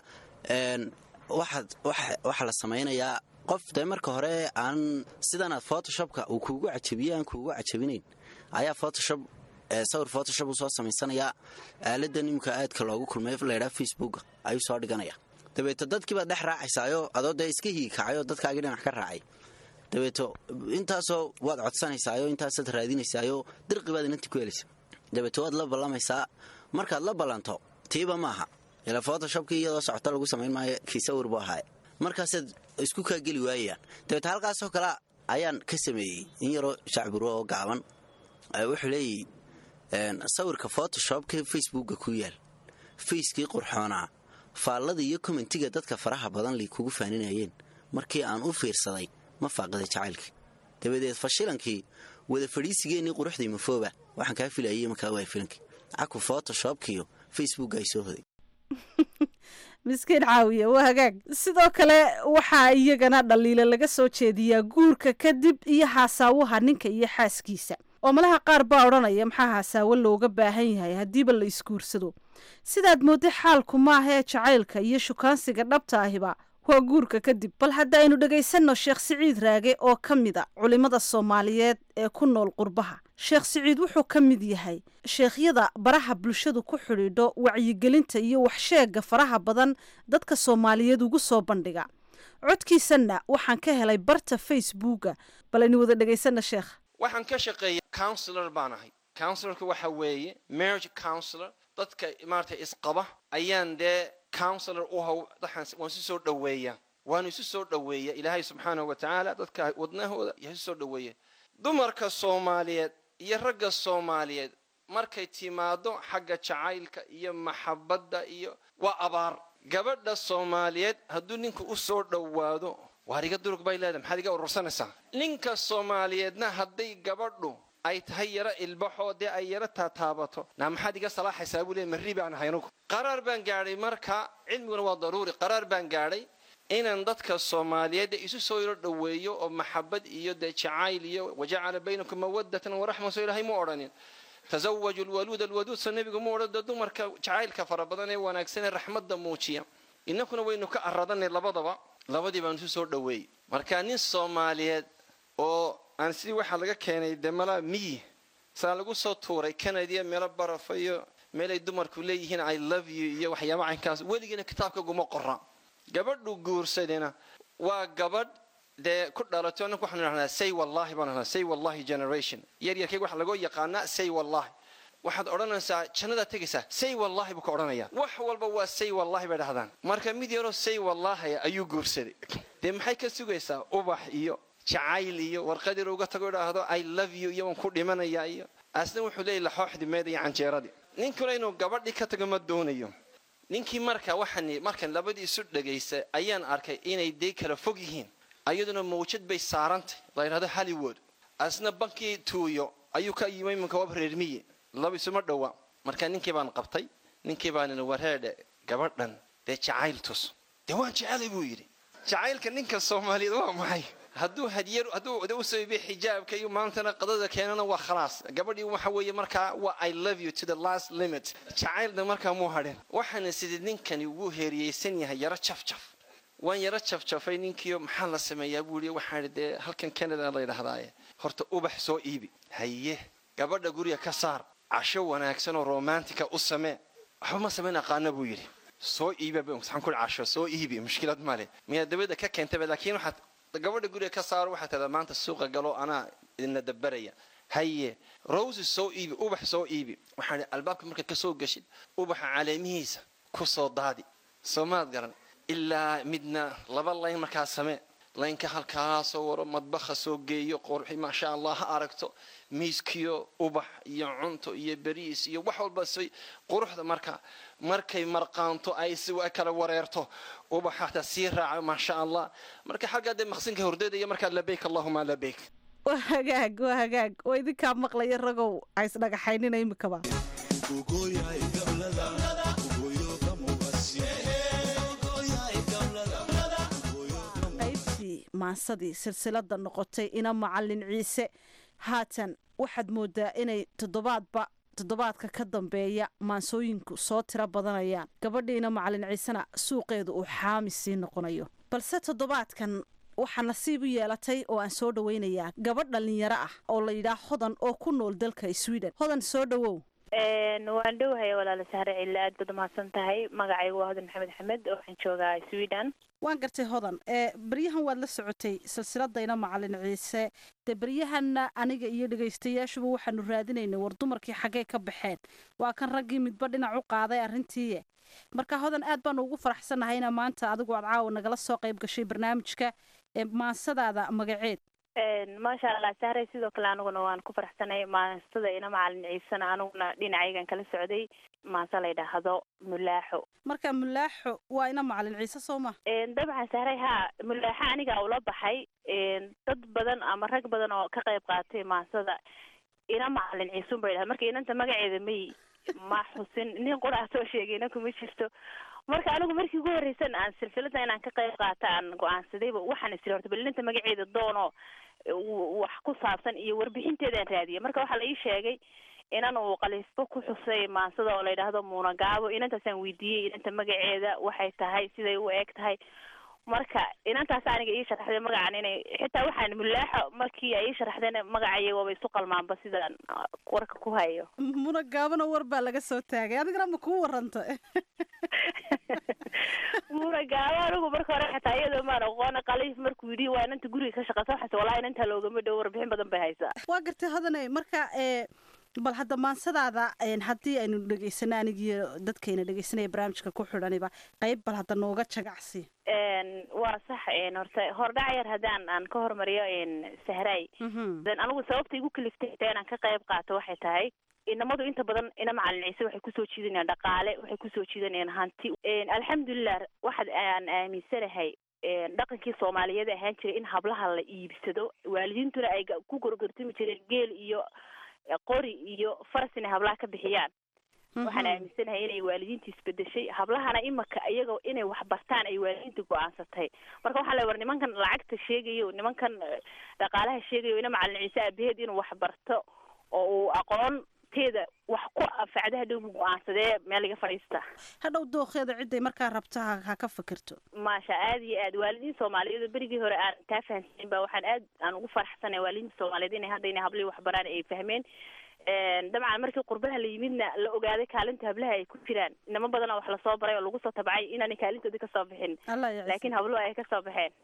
waxaa la samaynayaa qof dee marka hore aan sidanaad photoshopka uu kuugu cajabiye aan kuugu cajabinayn ayaa photoshop sawir photoshop u soo samaysanayaa aaladan imika aadka loogu kulmay laydhaa facebooka ayuu soo dhiganaya dabeeto dadkiibaad dhex raacaysaayo adoo dee iska hiikacayoo dadkaagii dhinac ka raacay dabeeto intaasoo waad codsanaysaayo intaasaad raadinaysaayo dirqibaad inanti ku helaysa dabeeto waad la ballamaysaa markaad la ballanto tiiba maaha ila photoshopkii iyadoo socota lagu samayn maayo kii sawir buu ahaaye markaasaad isku kaa geli waayayaan dabeete halkaasoo kale ayaan ka sameeyey in yaroo shacburo oo gaaban wuxuu leeyahy sawirka photoshopka facebooka ku yaal fayskii qurxoonaa faallada iyo kommentiga dadka faraha badan lay kugu faaninayeen markii aan u fiirsaday ma faaqiday jacaylkii dabadeed fashilankii wada fadhiisigeenii quruxdii mafooba waxaan kaa filayay markaa waa filanki caku photoshopkiyo facebook ay soo hoday miskiin caawiya waa hagaag sidoo kale waxaa iyagana dhaliilo laga soo jeediyaa guurka kadib iyo haasaawaha ninka iyo xaaskiisa oo malaha qaar baa odhanaya maxaa haasaawo looga baahan yahay haddiiba la isguursado sidaad moodday xaalku maaha ee jacaylka iyo shukaansiga dhabta ahiba waa guurka kadib bal haddaynu dhegaysanno sheekh siciid raage oo ka mid a culimmada soomaaliyeed ee ku nool qurbaha sheekh siciid wuxuu ka mid yahay sheekhyada baraha bulshadu ku xidhiidho wacyigelinta iyo waxsheegga faraha badan dadka soomaaliyeed ugu soo bandhiga codkiisanna waxaan ka helay barta facebooka bal aynu wada dhegaysanna sheekh waxaan ka shaqeeya counsilor baan ahay counsilorka waxa weeye marriage counsilor dadka maarata isqaba ayaan dee counsilor u haw waan isu soo dhoweeyaa waanu isu soo dhoweeya ilaahay subxaanahu wa tacaala dadka wadnahooda isu soo dhoweeya dumarka soomaaliyeed iyo ragga soomaaliyeed markay timaado xagga jacaylka iyo maxabadda iyo waa abaar gabadha soomaaliyeed hadduu ninku u soo dhowaado waar iga durug bay leedahay maxaad iga urursanaysaa ninka soomaaliyeedna hadday gabadhu ay tahay yaro ilbaxoo dee ay yaro taataabato naa maxaad iga salaaxaysaa buu leey marri baan ahay anugu qaraar baan gaadhay marka cilmiguna waa daruuri qaraar baan gaadhay inaan dadka soomaaliyeed isu soo yaro dhoweeyo oo maxabad iyo dee jacayl iyo wajacala baynakum mawadatan waraxma soo ilaahay mu odhanin tasawaju lwaluud alwaduud soo nebigu mu odhan dee dumarka jacaylka fara badan ee wanaagsan ee raxmadda muujiya innakuna waynu ka aradanay labadaba labadii baan isu soo dhoweeyey marka nin soomaaliyeed oo aan sidii waxaa laga keenay dee malaa miyi saa lagu soo tuuray canadiya meelo barafa iyo meelay dumarku leeyihiin i love you iyo waxyaaba caynkaas weligiina kitaabka guma qora gabadhu guursadina waa gabadh dee ku dhalato annaku waxaanu idhahnaa say wallahi baan idhahnaa say wallahi generation yaryarkayga waxaa lagoo yaqaanaa say wallahi waxaad odhanaysaa jannadaad tegaysaa say wallahi buu ka odhanaya wax walba waa say wallahi bay dhahdaan marka mid yaroo say wallahi ayuu guursaday dee maxay ka sugaysaa ubax iyo jacayl iyo warqad yar uga tago idhaahdo i love you iyo waan ku dhimanaya iyo asna wuxuu leeyahy laxooxdi meeda iyo canjeeradii ninkuna inuu gabadhii ka tago ma doonayo ninkii marka waxaan markan labadii isu dhagaysa ayaan arkay inay dee kala fog yihiin ayaduna mawjad bay saarantay la yidhahdo hollywood asna bankii tuuyo ayuu ka yimay iminka waab reermiye laba isuma dhowa marka ninkii baan qabtay ninkii baan wareedhe gabadhan dee jacayl tus dee waan jecelay buu yidhi jacaylka ninka soomaaliyeed waa maxay hadduu hadiyar hadduu usoo iibiy xijaabka iyo maantana qadada keenana waa khalaas gabadhii waxa weeye markaa waa i love you to the last limit jacaylna markaa muu hadhin waxaana sidii ninkani wuu heeriyeysan yahay yaro jafjaf waan yaro jafjafay ninkiio maxaa la sameeyaa buu yidhi waxaan idhi dee halkan canada la yidhahdaaye horta ubax soo iibi haye gabadha guriga ka saar casho wanaagsan oo romantica u samee waxba ma samayn aqaana buu yidhi soo iibi waxaan ku casho soo iibi mushkilad male miyaa dabada ka keentaba laakiin waxaad gabadha guriga ka saaro waxaa tahdaa maanta suuqa galo anaa idinla dabaraya haye roses soo iibi ubax soo iibi waxaan idhi albaabka markaad ka soo geshid ubaxa caleemihiisa ku soo daadi soo maad garan ilaa midna laba layn markaa samee laynka halkaa soo waro madbaha soo geeyo qorxi maasha allah ha aragto miiskiyo ubax iyo cunto iyo beriis iyo wax walba si quruxda marka markay marqaanto ay si kala wareerto ubax hataa sii raaco maasha allah marka xaggaa dee maqsinka hordeedaya markaa labeyk allahuma labeyk waa hagaag waa hagaag oo idinkaa maqlaya ragow ha isdhagaxaynina imikaba qaybtii maansadii silsilada noqotay ina macalin ciise haatan waxaad moodaa inay toddobaadba toddobaadka ka dambeeya maansooyinku soo tiro badanayaan gabadhiina macalin ciisena suuqeedu uu xaami sii noqonayo balse toddobaadkan waxaa nasiib u yeelatay oo aan soo dhoweynayaa gabadh dhallinyaro ah oo la yidhaah hodan oo ku nool dalka sweden hodan soo dhowow waan dhowhaya walaala sahre cille aad baad umahadsan tahay magacaygu waa hodan maxamed axmed oo waxaan joogaa sweden waan gartay hodan ee beryahan waad la socotay silsiladayna macalin ciise dee beryahanna aniga iyo dhegaystayaashuba waxaanu raadinaynay war dumarkii xaggee ka baxeen waa kan raggii midba dhinac u qaaday arrintiiye marka hodan aad baanu ugu faraxsannahay inaa maanta adigu aad caawa nagala soo qayb gashay barnaamijka ee maansadaada magaceed maasha allah sahray sidoo kale aniguna waan ku faraxsanay maastada ina macalin ciisena aniguna dhinacaygan kala socday maase la yidhaahdo mulaaxo marka mulaaxo waa ina macalin ciise soo ma dabcan sahray haa mulaaxo aniga ula baxay dad badan ama rag badan oo ka qayb qaatay maasada ina macalin ciisun ba yidhahda marka inanta magaceeda may ma xusin nin qurac soo sheegayna kuma jirto marka anigu markii ugu horreysan aan silsilada inaan ka qayb qaata aan go-aansadayba waxaan isiri horta bal inanta magaceeda doono wax ku saabsan iyo warbixinteedaan raadiyay marka waxaa la ii sheegay inan uu qaliisbo ku xusay maansada oo la yidhaahdo muunagaabo inantaasaan weydiiyey inanta magaceeda waxay tahay siday u eg tahay marka inantaas aniga ii sharaxday magacan inay xitaa waxaan mulaaxo markii ay ii sharaxdeen magacaya waaba isu qalmaanba sidaan warka ku hayo munagaabona war baa laga soo taagay adigana ma kuu waranta munagaabo anigu marka hore xataa iyadoo maan aqoona qaliif markuu yidhi waa inanta guriga ka shaqeysa waxaase wallahi inantaa loogama dhow warbixin badan bay haysaa waa gartay hodane marka ee bal hadda maansadaada haddii aynu dhegeysano anigiyo dadkayna dhegeysanaya barnaamijka ku xidhaniba qayb bal hadda nooga jagacsi waa sax horta hordhac yar haddaan aan ka hormariyo sahray anigu sababta igu kaliftay inaan ka qayb qaato waxay tahay inamadu inta badan ina macalin ciise waxay kusoo jiidanayaan dhaqaale waxay kusoo jiidanayaan hanti alxamdulilah waxaad aan aaminsanahay dhaqankii soomaaliyeed ahaan jiray in hablaha la iibsado waalidiintuna ay ku gorgortami jireen geel iyo qori iyo faras inay hablaha ka bixiyaan waxaan aaminsanahay inay waalidiinta isbedeshay hablahana imaka iyaga inay wax bartaan ay waalidiinta go-aansatay marka waxaa la war nimankan lacagta sheegayo nimankan dhaqaalaha sheegayo ina macalin ciise aabaheed inuu wax barto oo uu aqoon teeda wax ku anfacda hadhow mu go-aansadee meel iga fadhiista hadhow dookeeda ciday markaa rabta ha ka fikirto maasha aada iyo aad waalidiin soomaaliyeed oo berigii hore aan taa fahamsanin ba waxaan aad aan ugu faraxsanay waalidiinta soomaaliyeed inay hadda inay hablihii waxbaraan ay fahmeen dabcan markii qurbaha la yimidna la ogaaday kaalinta hablaha ay ku jiraan inamo badan oo wax lasoo baray oo lagu soo tabcay inaanay kaalintoodii kasoo bixin laakiin habluhu ay kasoo baxeen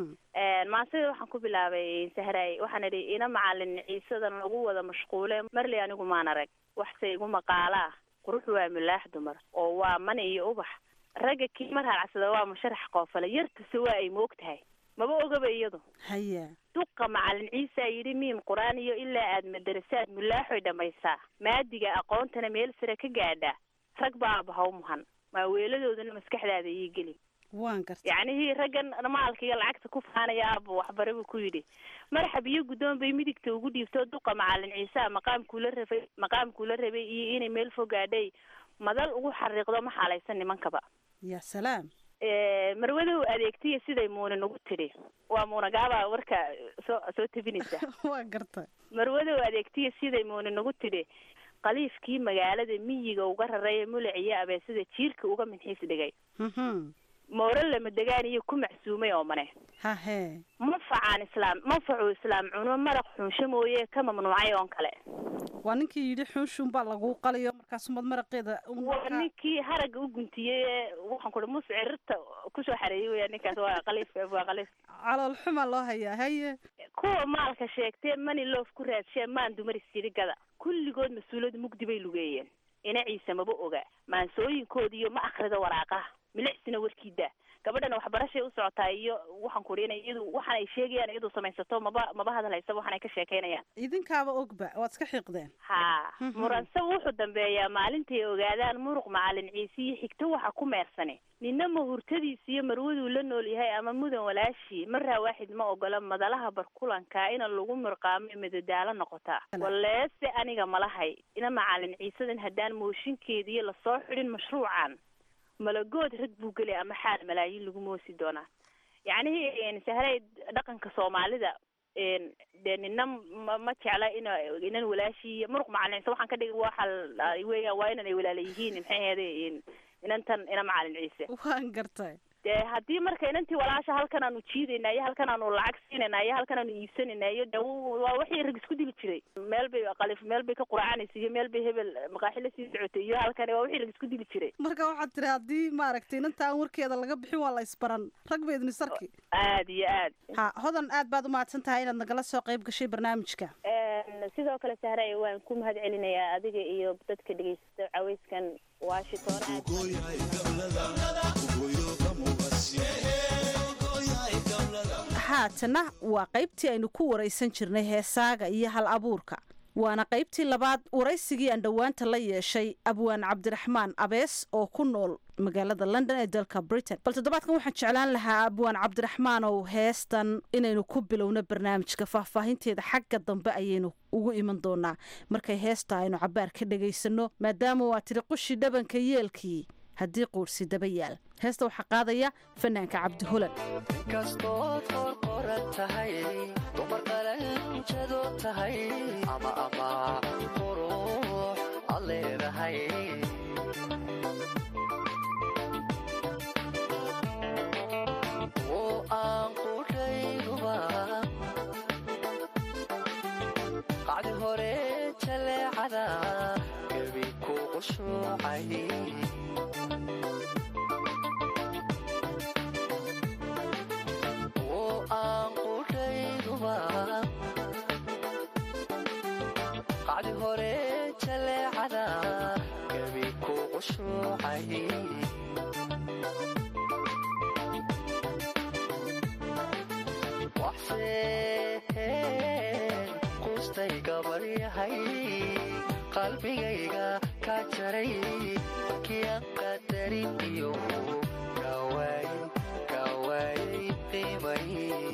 maasida waxaan ku bilaabay sahraay waxaan idhi ina macalin ciisadan lagu wada mashquule marley anigu maan arag waxse igu maqaalaa qurux waa milaax dumar oo waa man iyo ubax ragga kii mar halacsada waa musharax qoofale yartase waa ay moog tahay maba ogaba iyadu haya duqa macalin ciisa yidhi miim qur-aan iyo ilaa aad madarasaad mulaaxoy dhammaysaa maadiga aqoontana meel sare ka gaadhaa rag baaba haw muhan maaweeladoodana maskaxdaada ii geli waan garta yacnihii raggan maalka iyo lacagta ku faanaya aaba waxbare buu ku yidhi marxab iyo guddoon bay midigta ugu dhiibto duqa macalin ciisa maqaamkuula rabay maqaamkuula rabay iyo inay meel fogaadhay madal ugu xariiqdo ma xaalaysan nimankaba ya salaam marwadow adeegtiya siday muuna nagu tidhi waa muunagaaba warka soo soo tebinaysa waa garta marwadow adeegtiya siday muuna nagu tidhi qaliifkii magaalada miyiga uga raray mulaciyo abeesada jiirka uga minxiis dhigay mooro lama degaan iyo ku macsuumay oo mane hahe manfacaan islaam manfacuu islaam cuno maraq xunsho mooye ka mamnuucay oon kale waa ninkii yidhi xunshuun baa lagu qalayo markaasumad maraqeeda waa ninkii haragga u guntiyey ee waxaan ku muus cirirta kusoo xareeyey weya ninkaas waa qaliif waa qaliif calool xumaa loo hayaa haye kuwa maalka sheegtee mani loof ku raadshee maan dumar isirigada kulligood mas-uuliyad mugdi bay lugeeyeen ina ciise maba oga maansooyinkoodiiyo ma akrida waraaqaha milicsina warkiida gabadhana waxbarashay u socotaa iyo waxaan ku ina iyadu waxaan ay sheegayaan iyadu samaysato maba maba hadalhaysa waxaan ay ka sheekaynayaan idinkaaba ogba waad iska xiiqdeen ha muransa wuxuu dambeeyaa maalintay ogaadaan muruq macalin ciise iyo xigto waxa ku meersane nina mahurtadiisa iyo marwaduu la nool yahay ama mudan walaashii maraa waaxid ma ogola madalaha barkulanka ina lagu mirqaamo madadaalo noqotaa waleese aniga malahay ina macalin ciisadan haddaan mooshinkeediiyo lasoo xidhin mashruucan malagood rag buu gelay ama xaal malaayiin lagu moosi doonaa yacnihii sahray dhaqanka soomaalida dee nina ma ma jecla in inan walaashii muruq macalin ciise waxaan ka dhigi waxa weeyaan waa inan ay walaala yihiin maxay ahayde inantan ina macalin ciise waan gartay dee haddii marka inantii walaasha halkan aanu jiidayna iyo halkan aanu lacag siinayna iyo halkan aanu iibsanayna iyo de waa wixii rag isku dili jiray meel bay qalif meel bay ka quracanaysa iyo meel bay hebel maqaaxi la sii socotay iyo halkan waa wixii rag isku dili jiray marka waxaad tiri haddii maaragtay inanta aan warkeeda laga bixin waa la isbaran rag ba idin sarki aad iyo aad ha hodan aad baad umahadsan tahay inaad nagala soo qayb gashay barnaamijka sidoo kale sahray waan ku mahad celinayaa adiga iyo dadka dhegeysta caweyskan washington haatana waa qaybtii aynu ku waraysan jirnay heesaaga iyo hal abuurka waana qaybtii labaad waraysigii aan dhowaanta la yeeshay abwaan cabdiraxmaan abees oo ku nool magaalada london ee dalka britain bal toddobaadkan waxaan jeclaan lahaa abwaan cabdiraxmaan ow heestan inaynu ku bilowno barnaamijka faahfaahinteeda xagga dambe ayaynu ugu iman doonaa markay heesta aynu cabaar ka dhagaysano maadaama waa tiri qushi dhabanka yeelkii haddii quursi daba yaal heesta waxaa qaadaya fanaanka cabdi holan kastood qorqoran tahay dumar qalanjado tahay ama ama qurux ad leedahay oo aan qudhayduba qacdi hore jaleecada gebi ku qushuucay qacdi hore jaleecada gebi ku qushuucay waxsee qustay gabaryahay qalbigayga ka jaray markiian qadarin iyo gawaay gawaayay qiimay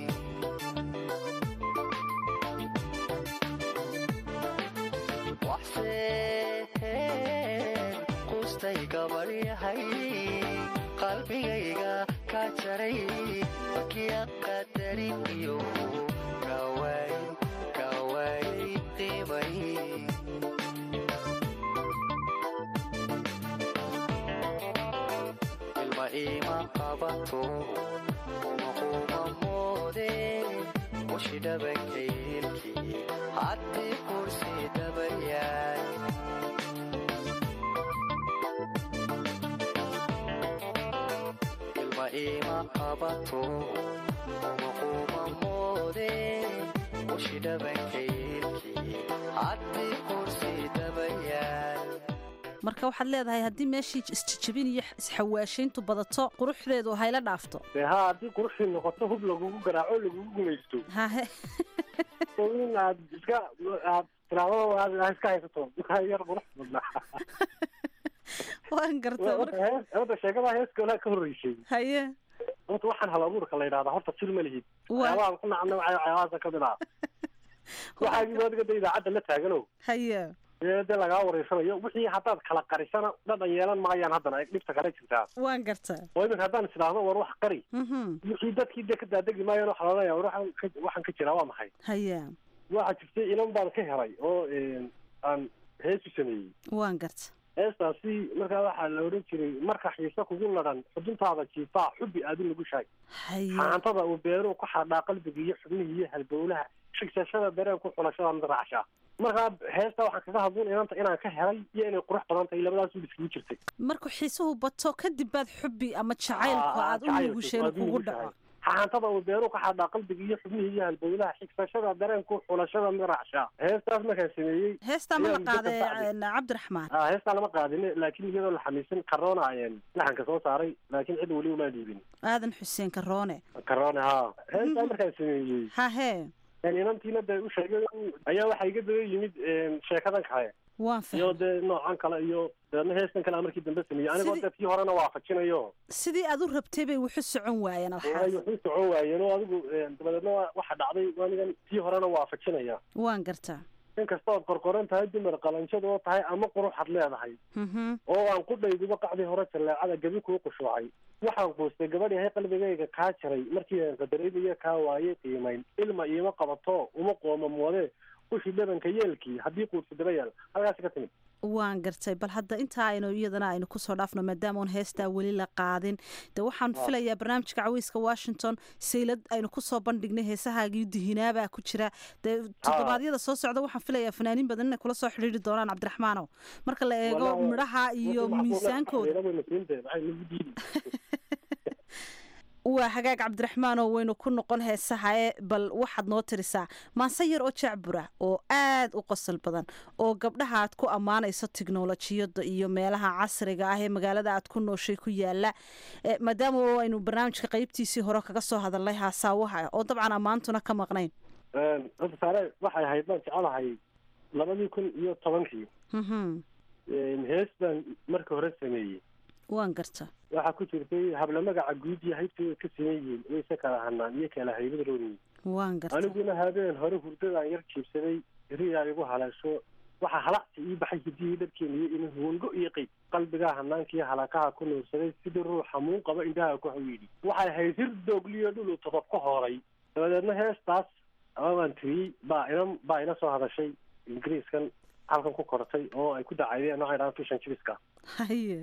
qustay gabaryahay qalbigayga ka jaray markiian qadarin iyo gawaay gawaayay qiimay ilma iima qabato uma quma moode ushi dhabankaylkii haddii kursi dabayaay ilma iima qabato uma quma moode ushi dhabankaylkii haddii kursi dabayaay marka waxaad leedahay haddii meeshii isjijabin iyo isxawaashayntu badato quruxdeedu hayla dhaafto dee haa haddii quruxdii noqoto hub lagugu garaaco lagugu gumaysto hahe oo in aad iska aad tiraado aad iska haysato yar qurux badnaa waan garta horta sheekada heeskoolaa ka horreysay haye horta waxaan hal abuurka la yidhahdaa horta fil ma lihid waxyaabahan ku nacna waxyaabahaasa kamid ah waxaagii adiga de idaacadda la taagano haye dee dee lagaa wareysanayo wixii haddaad kala qarisana dhadhan yeelan maayaan haddana dhibta kale jirtaa waan gartaa oo iminka haddaan isdhaahdo war wax qari wixii dadkii dee ka daadegi maayaan waxa laleeya war waxaan ka jiraa waa maxay haye waxaa jirtay ilan baan ka helay oo aan heesu sameeyey waan garta heestaasi markaa waxaa la odhan jiray marka xiise kugu ladhan xuduntaada jiifaa xubbi aadin lagu shaag xaantada uu beeruhu ku xardhaa qalbiga iyo xubnihii iyo halbowlaha shigsashada dareenku xulashada mid raacshaa markaa heesta waxaan kaga hadlun inanta inaan ka helay iyo inay qurux badan tahay labadaas un iskagu jirtay markuu xiisuhu bato kadib baad xubbi ama jacaylku aad u nugusheen kugu dhaco xaantada uu beeruhu ka xadhaa qalbiga iyo xubnihii iyo halbowlaha xigsashada dareenku xulashada mid raacshaa heestaas markaan sameeyey heestaa ma la qaaday cabdiraxmaan a heestaa lama qaadin laakiin iyadoo la xamiisan karoona ayeen laxanka soo saaray laakiin cid weli uma dhiibin aadan xuseen karoone karoone ha heestaa markaan sameeyey hahe inantiina dee u sheegay ayaa waxaa iga daba yimid sheekadan kale waan iyo dee noocan kale iyo deedna heestan kale markii dambe sameeyey anigoo dee tii horena waafajinayo sidii aad u rabtay bay wuxu socon waayeen ay wuxuu socon waayeen oo adigu dabadeedna waxa dhacday anigan tii horena waafajinaya waan gartaa in kasta ood qorqoran tahay dumar qalanjad oo tahay ama quruxad leedahay oo aan qudhayduba qacdii hore jaleecada gebi kuu qushuucay waxaan quustay gabadh yahay qalbigayga kaa jaray markii aan qadaraynayo kaa waayey qiimayn ilma iima qabato uma qooma moode ushi dhabanka yeelkii haddii quudsi daba yaal halkaasi ka timid waan gartay bal hadda intaa aynu iyadana aynu kusoo dhaafno maadaama oon heestaa weli la qaadin de waxaan filayaa barnaamijka caweyska washington saylad aynu kusoo bandhignay heesahaagii dihinaabaa ku jira dee toddobaadyada soo socda waxaan filayaa fanaaniin badan inay kula soo xidhiiri doonaan cabdiraxmaanow marka la eego midhaha iyo miisaankooda waa hagaag cabdiraxmaan oo waynu ku noqon heesaha ee bal waxaad noo tirisaa maase yar oo jacbura oo aad u qosol badan oo gabdhaha aad ku ammaanayso tiknolojiyada iyo meelaha casriga ah ee magaalada aad ku nooshay ku yaala maadaama aynu barnaamijka qeybtiisii hore kaga soo hadalnay haasaawaha oo dabcan ammaantuna ka maqnayn horta saare waxay ahayd baan jecelahay labadii kun iyo tobankii Mhm. hees baan marka hore sameeyey waan garta waxaa ku jirtay habla magaca guud iyo haybta way ka siman yihiin wayse kala hanaan iyo kala haybad rooniyi waan garta aniguna habeen hore hurdadaan yar jiibsaday riyaa igu haleesho waxaa halacsi ii baxay hidihii dharkeena iyo ina huwango iyo qeyb qalbigaa hanaankiiyo halakaha ku nuursaday sidii ruux hamuun qaba indhaha ku hawiidhi waxay ahayd hir doogliyo dhulu todob ka hooray dabadeedna heestaas ama baan tiriyey baa ina baa ina soo hadashay ingiriiskan halkan ku kortay oo ay ku dacaydeen waxay dhahaan fishan jibiska haye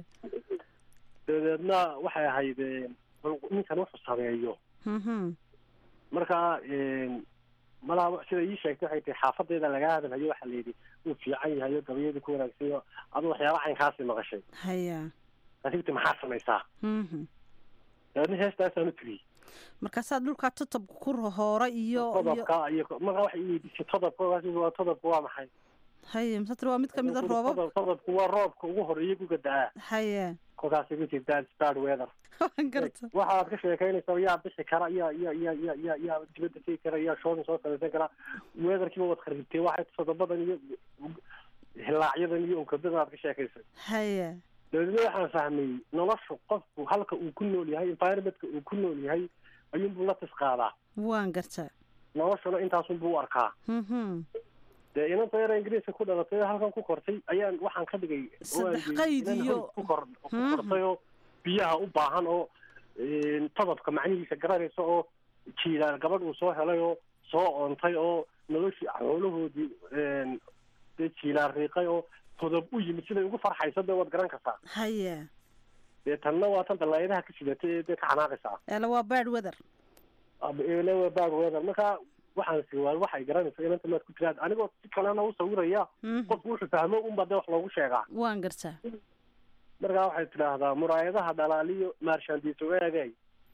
dabadeedna waxay ahayd eh, bal ninkan wuxuu sameeyo Mhm. marka malaha sida ii sheegtay waxay tahay xaafadeeda laga hadalhayo waxaa layidhi wuu fiican yahay oo gabayadu ku wanaagsan yo adu waxyaaba caynkaasi maqashay haya asigti maxaa samaysaa Mhm. dabeedna heestaasaan u tiriyey markaasaa dhulkaa totob ku hoora iyo iyo todobka iyo marka waxay iweydiisay todobka waa todobka waa maxay haye masatr waa mid ka mid a roobab Todob- todobku waa roobka ugu horeeya guga da-aa haye kolkaas igu jirtaa start weather waan garta waxaad ka sheekaynaysaa yaa bixi kara yaa yaa yaa yaa yaa yaa dibadda tegi kara yaa shoodin soo samaysan kara weatherkiiba waad kharibtay waxay todobadan iyo hilaacyadan iyo unkabadan aad ka sheekaysay haye dabeedna waxaan fahmay noloshu qofku halka uu ku nool yahay environmentka uu ku nool yahay ayuunbuu la tis qaadaa waan garta noloshuna intaasunbuu u arkaa Mhm. dee inanta yara ingiriiska ku dhalatay oo halkan ku kortay ayaan waxaan ka dhigay oo aan Saddex geeyey qayd inaan iyo- hoy ku kor ku Mhm. kortay oo biyaha u baahan oo todobka macnihiisa garanaysa oo jiilaan gabadh uu soo helay oo soo oontay oo noloshii xoolahoodii dee jiilaan riiqay oo todob u yimid siday ugu farxaysa dee waad garan kartaa haye dee tanna waa tan dalaayadaha ka sidatay ee dee ka xanaaqaysaa eela waa bad weather lewa bad weather marka waxaan siwaa waxay garanaysa inanta maad ku tiraad anigoo si kalena u sawiraya Mhm. qofku wuxuu fahmo unba dee wax loogu sheegaa waan garta markaa waxay tidhaahdaa muraayadaha dhalaaliyo maarshaandiiso eegay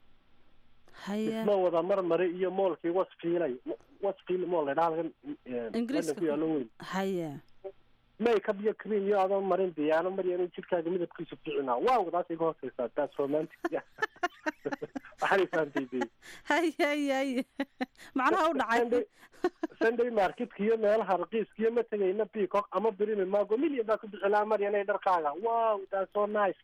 haye isma wada marmari iyo moolkii wasfiilay wasfiil mool la dhaha halkan Ingiriiska ku yaalo weyn haye makeup iyo cream iyo adoon marin diyaano maryan jidhkaaga midabkiisu fiicnaa waaw taas iga hooseysaa taas romantic waxaanay fahamtay dee haye haye haye macnaha u dhacay sunday marketka iyo meelaha raqiiska iyo ma tegayna peacock ama brimi mago million baa ku bixilaa maryanay dharkaaga wow that's so nice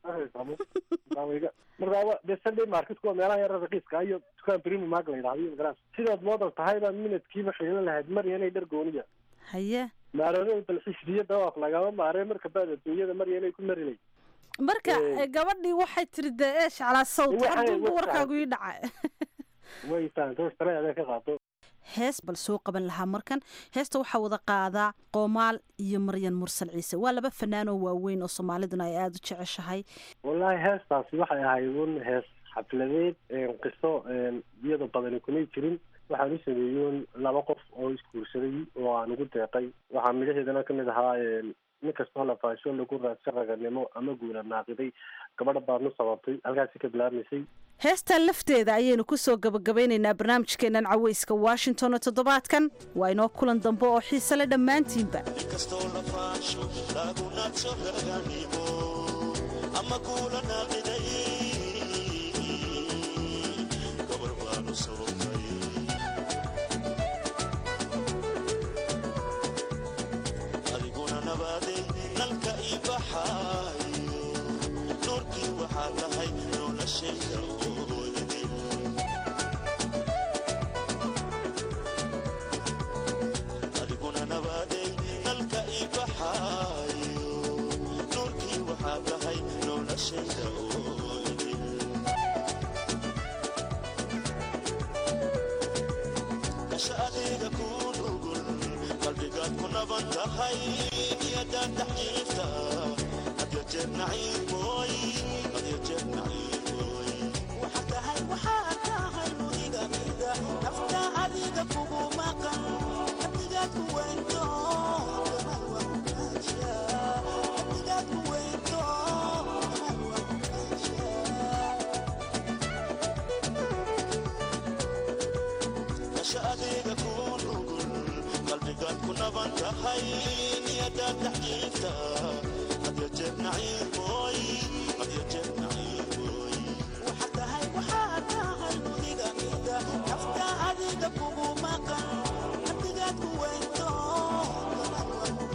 markaa wa- dee sunday marketku waa meelaha yara raqiiska iyo dukaan brimi mag la yidhahdo iyo magaras sidaad moodan tahay baa minadkiiba xiilan lahayd maryanay dhar gooniya haye maarado dalxisdiyo dawaaf lagama maaree marka baad adduunyada maryanay ku marinay marka Eh. eh, gabadhii waxay tiri dee ee shaclaa sawt Waxay- haddunba waxay- warkaagu ii dhacay way fahamtay shareecada ka qaato hees bal soo qaban lahaa markan heesta waxaa wada qaadaa qoomaal iyo maryan mursal ciise waa laba fanaan oo waaweyn oo soomaaliduna ay aada u jeceshahay wallaahi heestaasi waxay ahayd un hees xafladeed qiso iyada badani kumay jirin waxaan u sameeyey laba qof oo isguursaday oo aan ugu deeqay waxaa midhaheedana kamid ahaa nin kastoo la faasho lagu raadsan raganimo ama guula naaqiday gabadha baadnu sababtay halkaasi ka bilaabmaysay heestan lafteeda ayaynu kusoo gabagabeynaynaa barnaamijkeennan caweyska washington oo toddobaadkan waa inoo kulan dambe oo xiise le dhammaantiinba inkastoo la faasho lagu naadso raganimo ama kuula naaqiday gabar baanu sababay adiguna nabaaday nalka ii baxaayo nuurkii waxaa tahay noloshayda ooyadin adiguna nabaaday nalka ii baxaayo nuurkii waxaa tahay noloshayda ooyadin kasha adeega ku nugul qalbigaad ku naban tahay niyadaad taxjiifta hadyo jeer naciimooy hadyo jeer naciimooy waxa tahay waxaa tahay mudiga mida nafta adiga kugu maqan hadigaad ku weynto gamal waa ku kaajiya hadigaad ku weynto gamal waa ku kaajiya kasha adeega ku nugul qalbigaad ku naban tahay niyadaad taxjiifta hadyo jeer naciimooy hadyo jeer naciimooy waxa tahay waxaa tahay mudiga mida nafta adiga kugu maqan hadigaad ku weynto gamal waa ku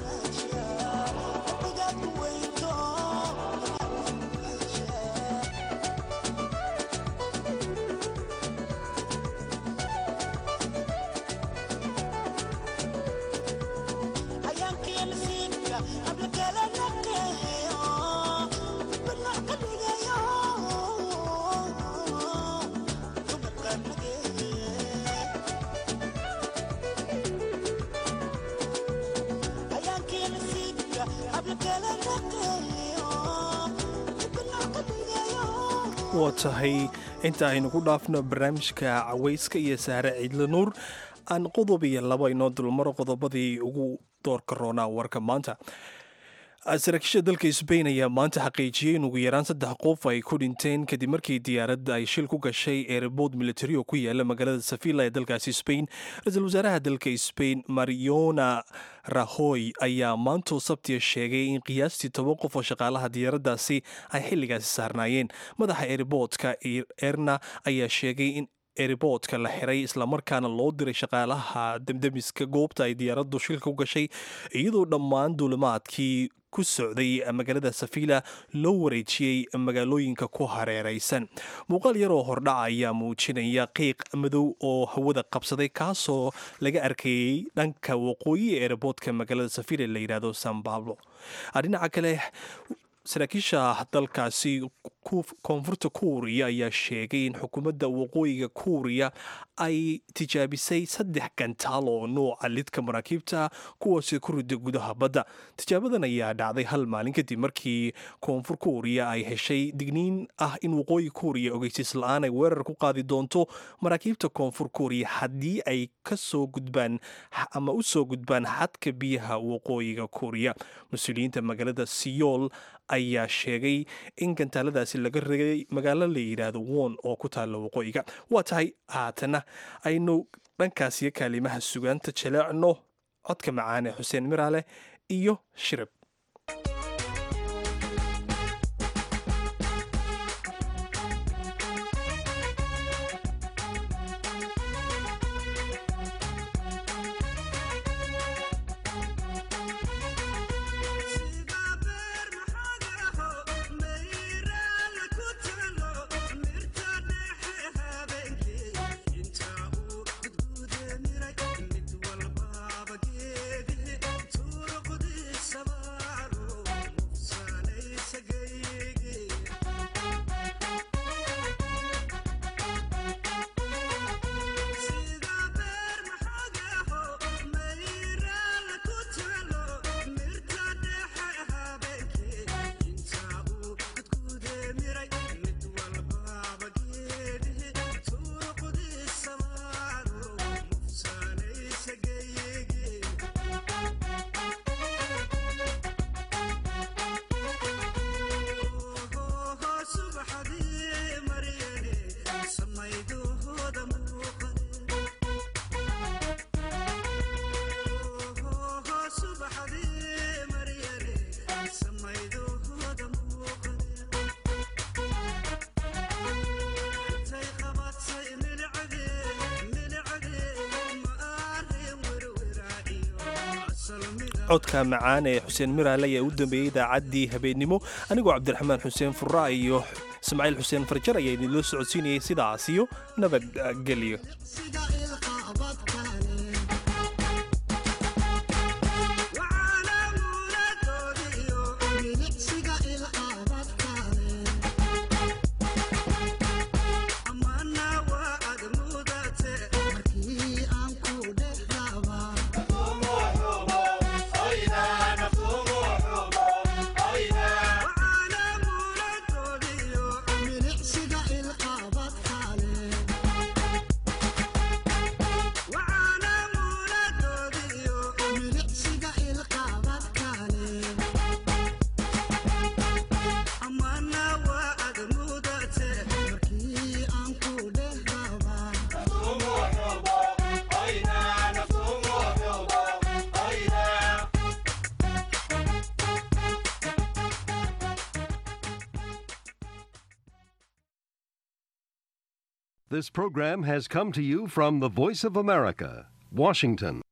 waa tahay inta aynu ku dhaafno barnaamijka cawayska iyo saare ciidle nuur aan qodob iyo laba inoo dulmaro qodobadii ugu doorka roonaa warka maanta saraakiisha dalka sbain ayaa maanta xaqiijiyey in ugu yaraan saddex qof ay ku dhinteen kadib markii diyaaradda ay shil ku gashay eerbood militari oo ku yaala magaalada safila ee dalkaasi sbain ra-iisul wasaaraha dalka sbain mariona rahoy ayaa maantoo sabtiya sheegay in qiyaastii toban qof oo shaqaalaha diyaaraddaasi ay xilligaasi saarnaayeen madaxa eerboodka erna ayaa sheegay in eriboodka la xiray islamarkaana loo diray shaqaalaha demdemiska goobta ay diyaaraddu shilka u gashay iyadoo dhammaan duulimaadkii ku socday magaalada safila loo wareejiyey magaalooyinka ku hareeraysan muuqaal yar oo hordhaca ayaa muujinaya qiiq madow oo hawada qabsaday kaasoo laga arkayey dhanka waqooyi ee eriboodka magaalada safila la yidhaahdo san bablo dhinaca kale saraakiisha dalkaasi koonfurta kuuriya ayaa sheegay in xukuumadda waqooyiga kuuriya ay tijaabisay saddex gantaal oo nooca lidka maraakiibta kuwaasi ku rida gudaha badda tijaabadan ayaa dhacday hal maalin kadib markii koonfur kuuriya ay heshay digniin ah in waqooyi kuuriya ogeysiis la-aan ay weerar ku qaadi doonto maraakiibta koonfur kuuriya haddii ay kasoo gudbaan ama u soo gudbaan xadka biyaha waqooyiga kuuriya mas-uuliyiinta magaalada siyool ayaa sheegay in gantaaladaasi laga regay magaalo la yidhaahdo won oo ku taalla waqooyiga waa tahay haatana aynu dhankaasiyo kaalimaha sugaanta jaleecno codka macaan ee xuseen miraale iyo shirib codka macaan ee xuseen miraale ayaa u dambeeyey idaacaddii habeennimo anigoo cabdiraxmaan xuseen furra iyo ismaaciil xuseen farjar ayaa idinloo socodsiinayay sidaas iyo nabadgelyo This program has come to you from the Voice of America, Washington.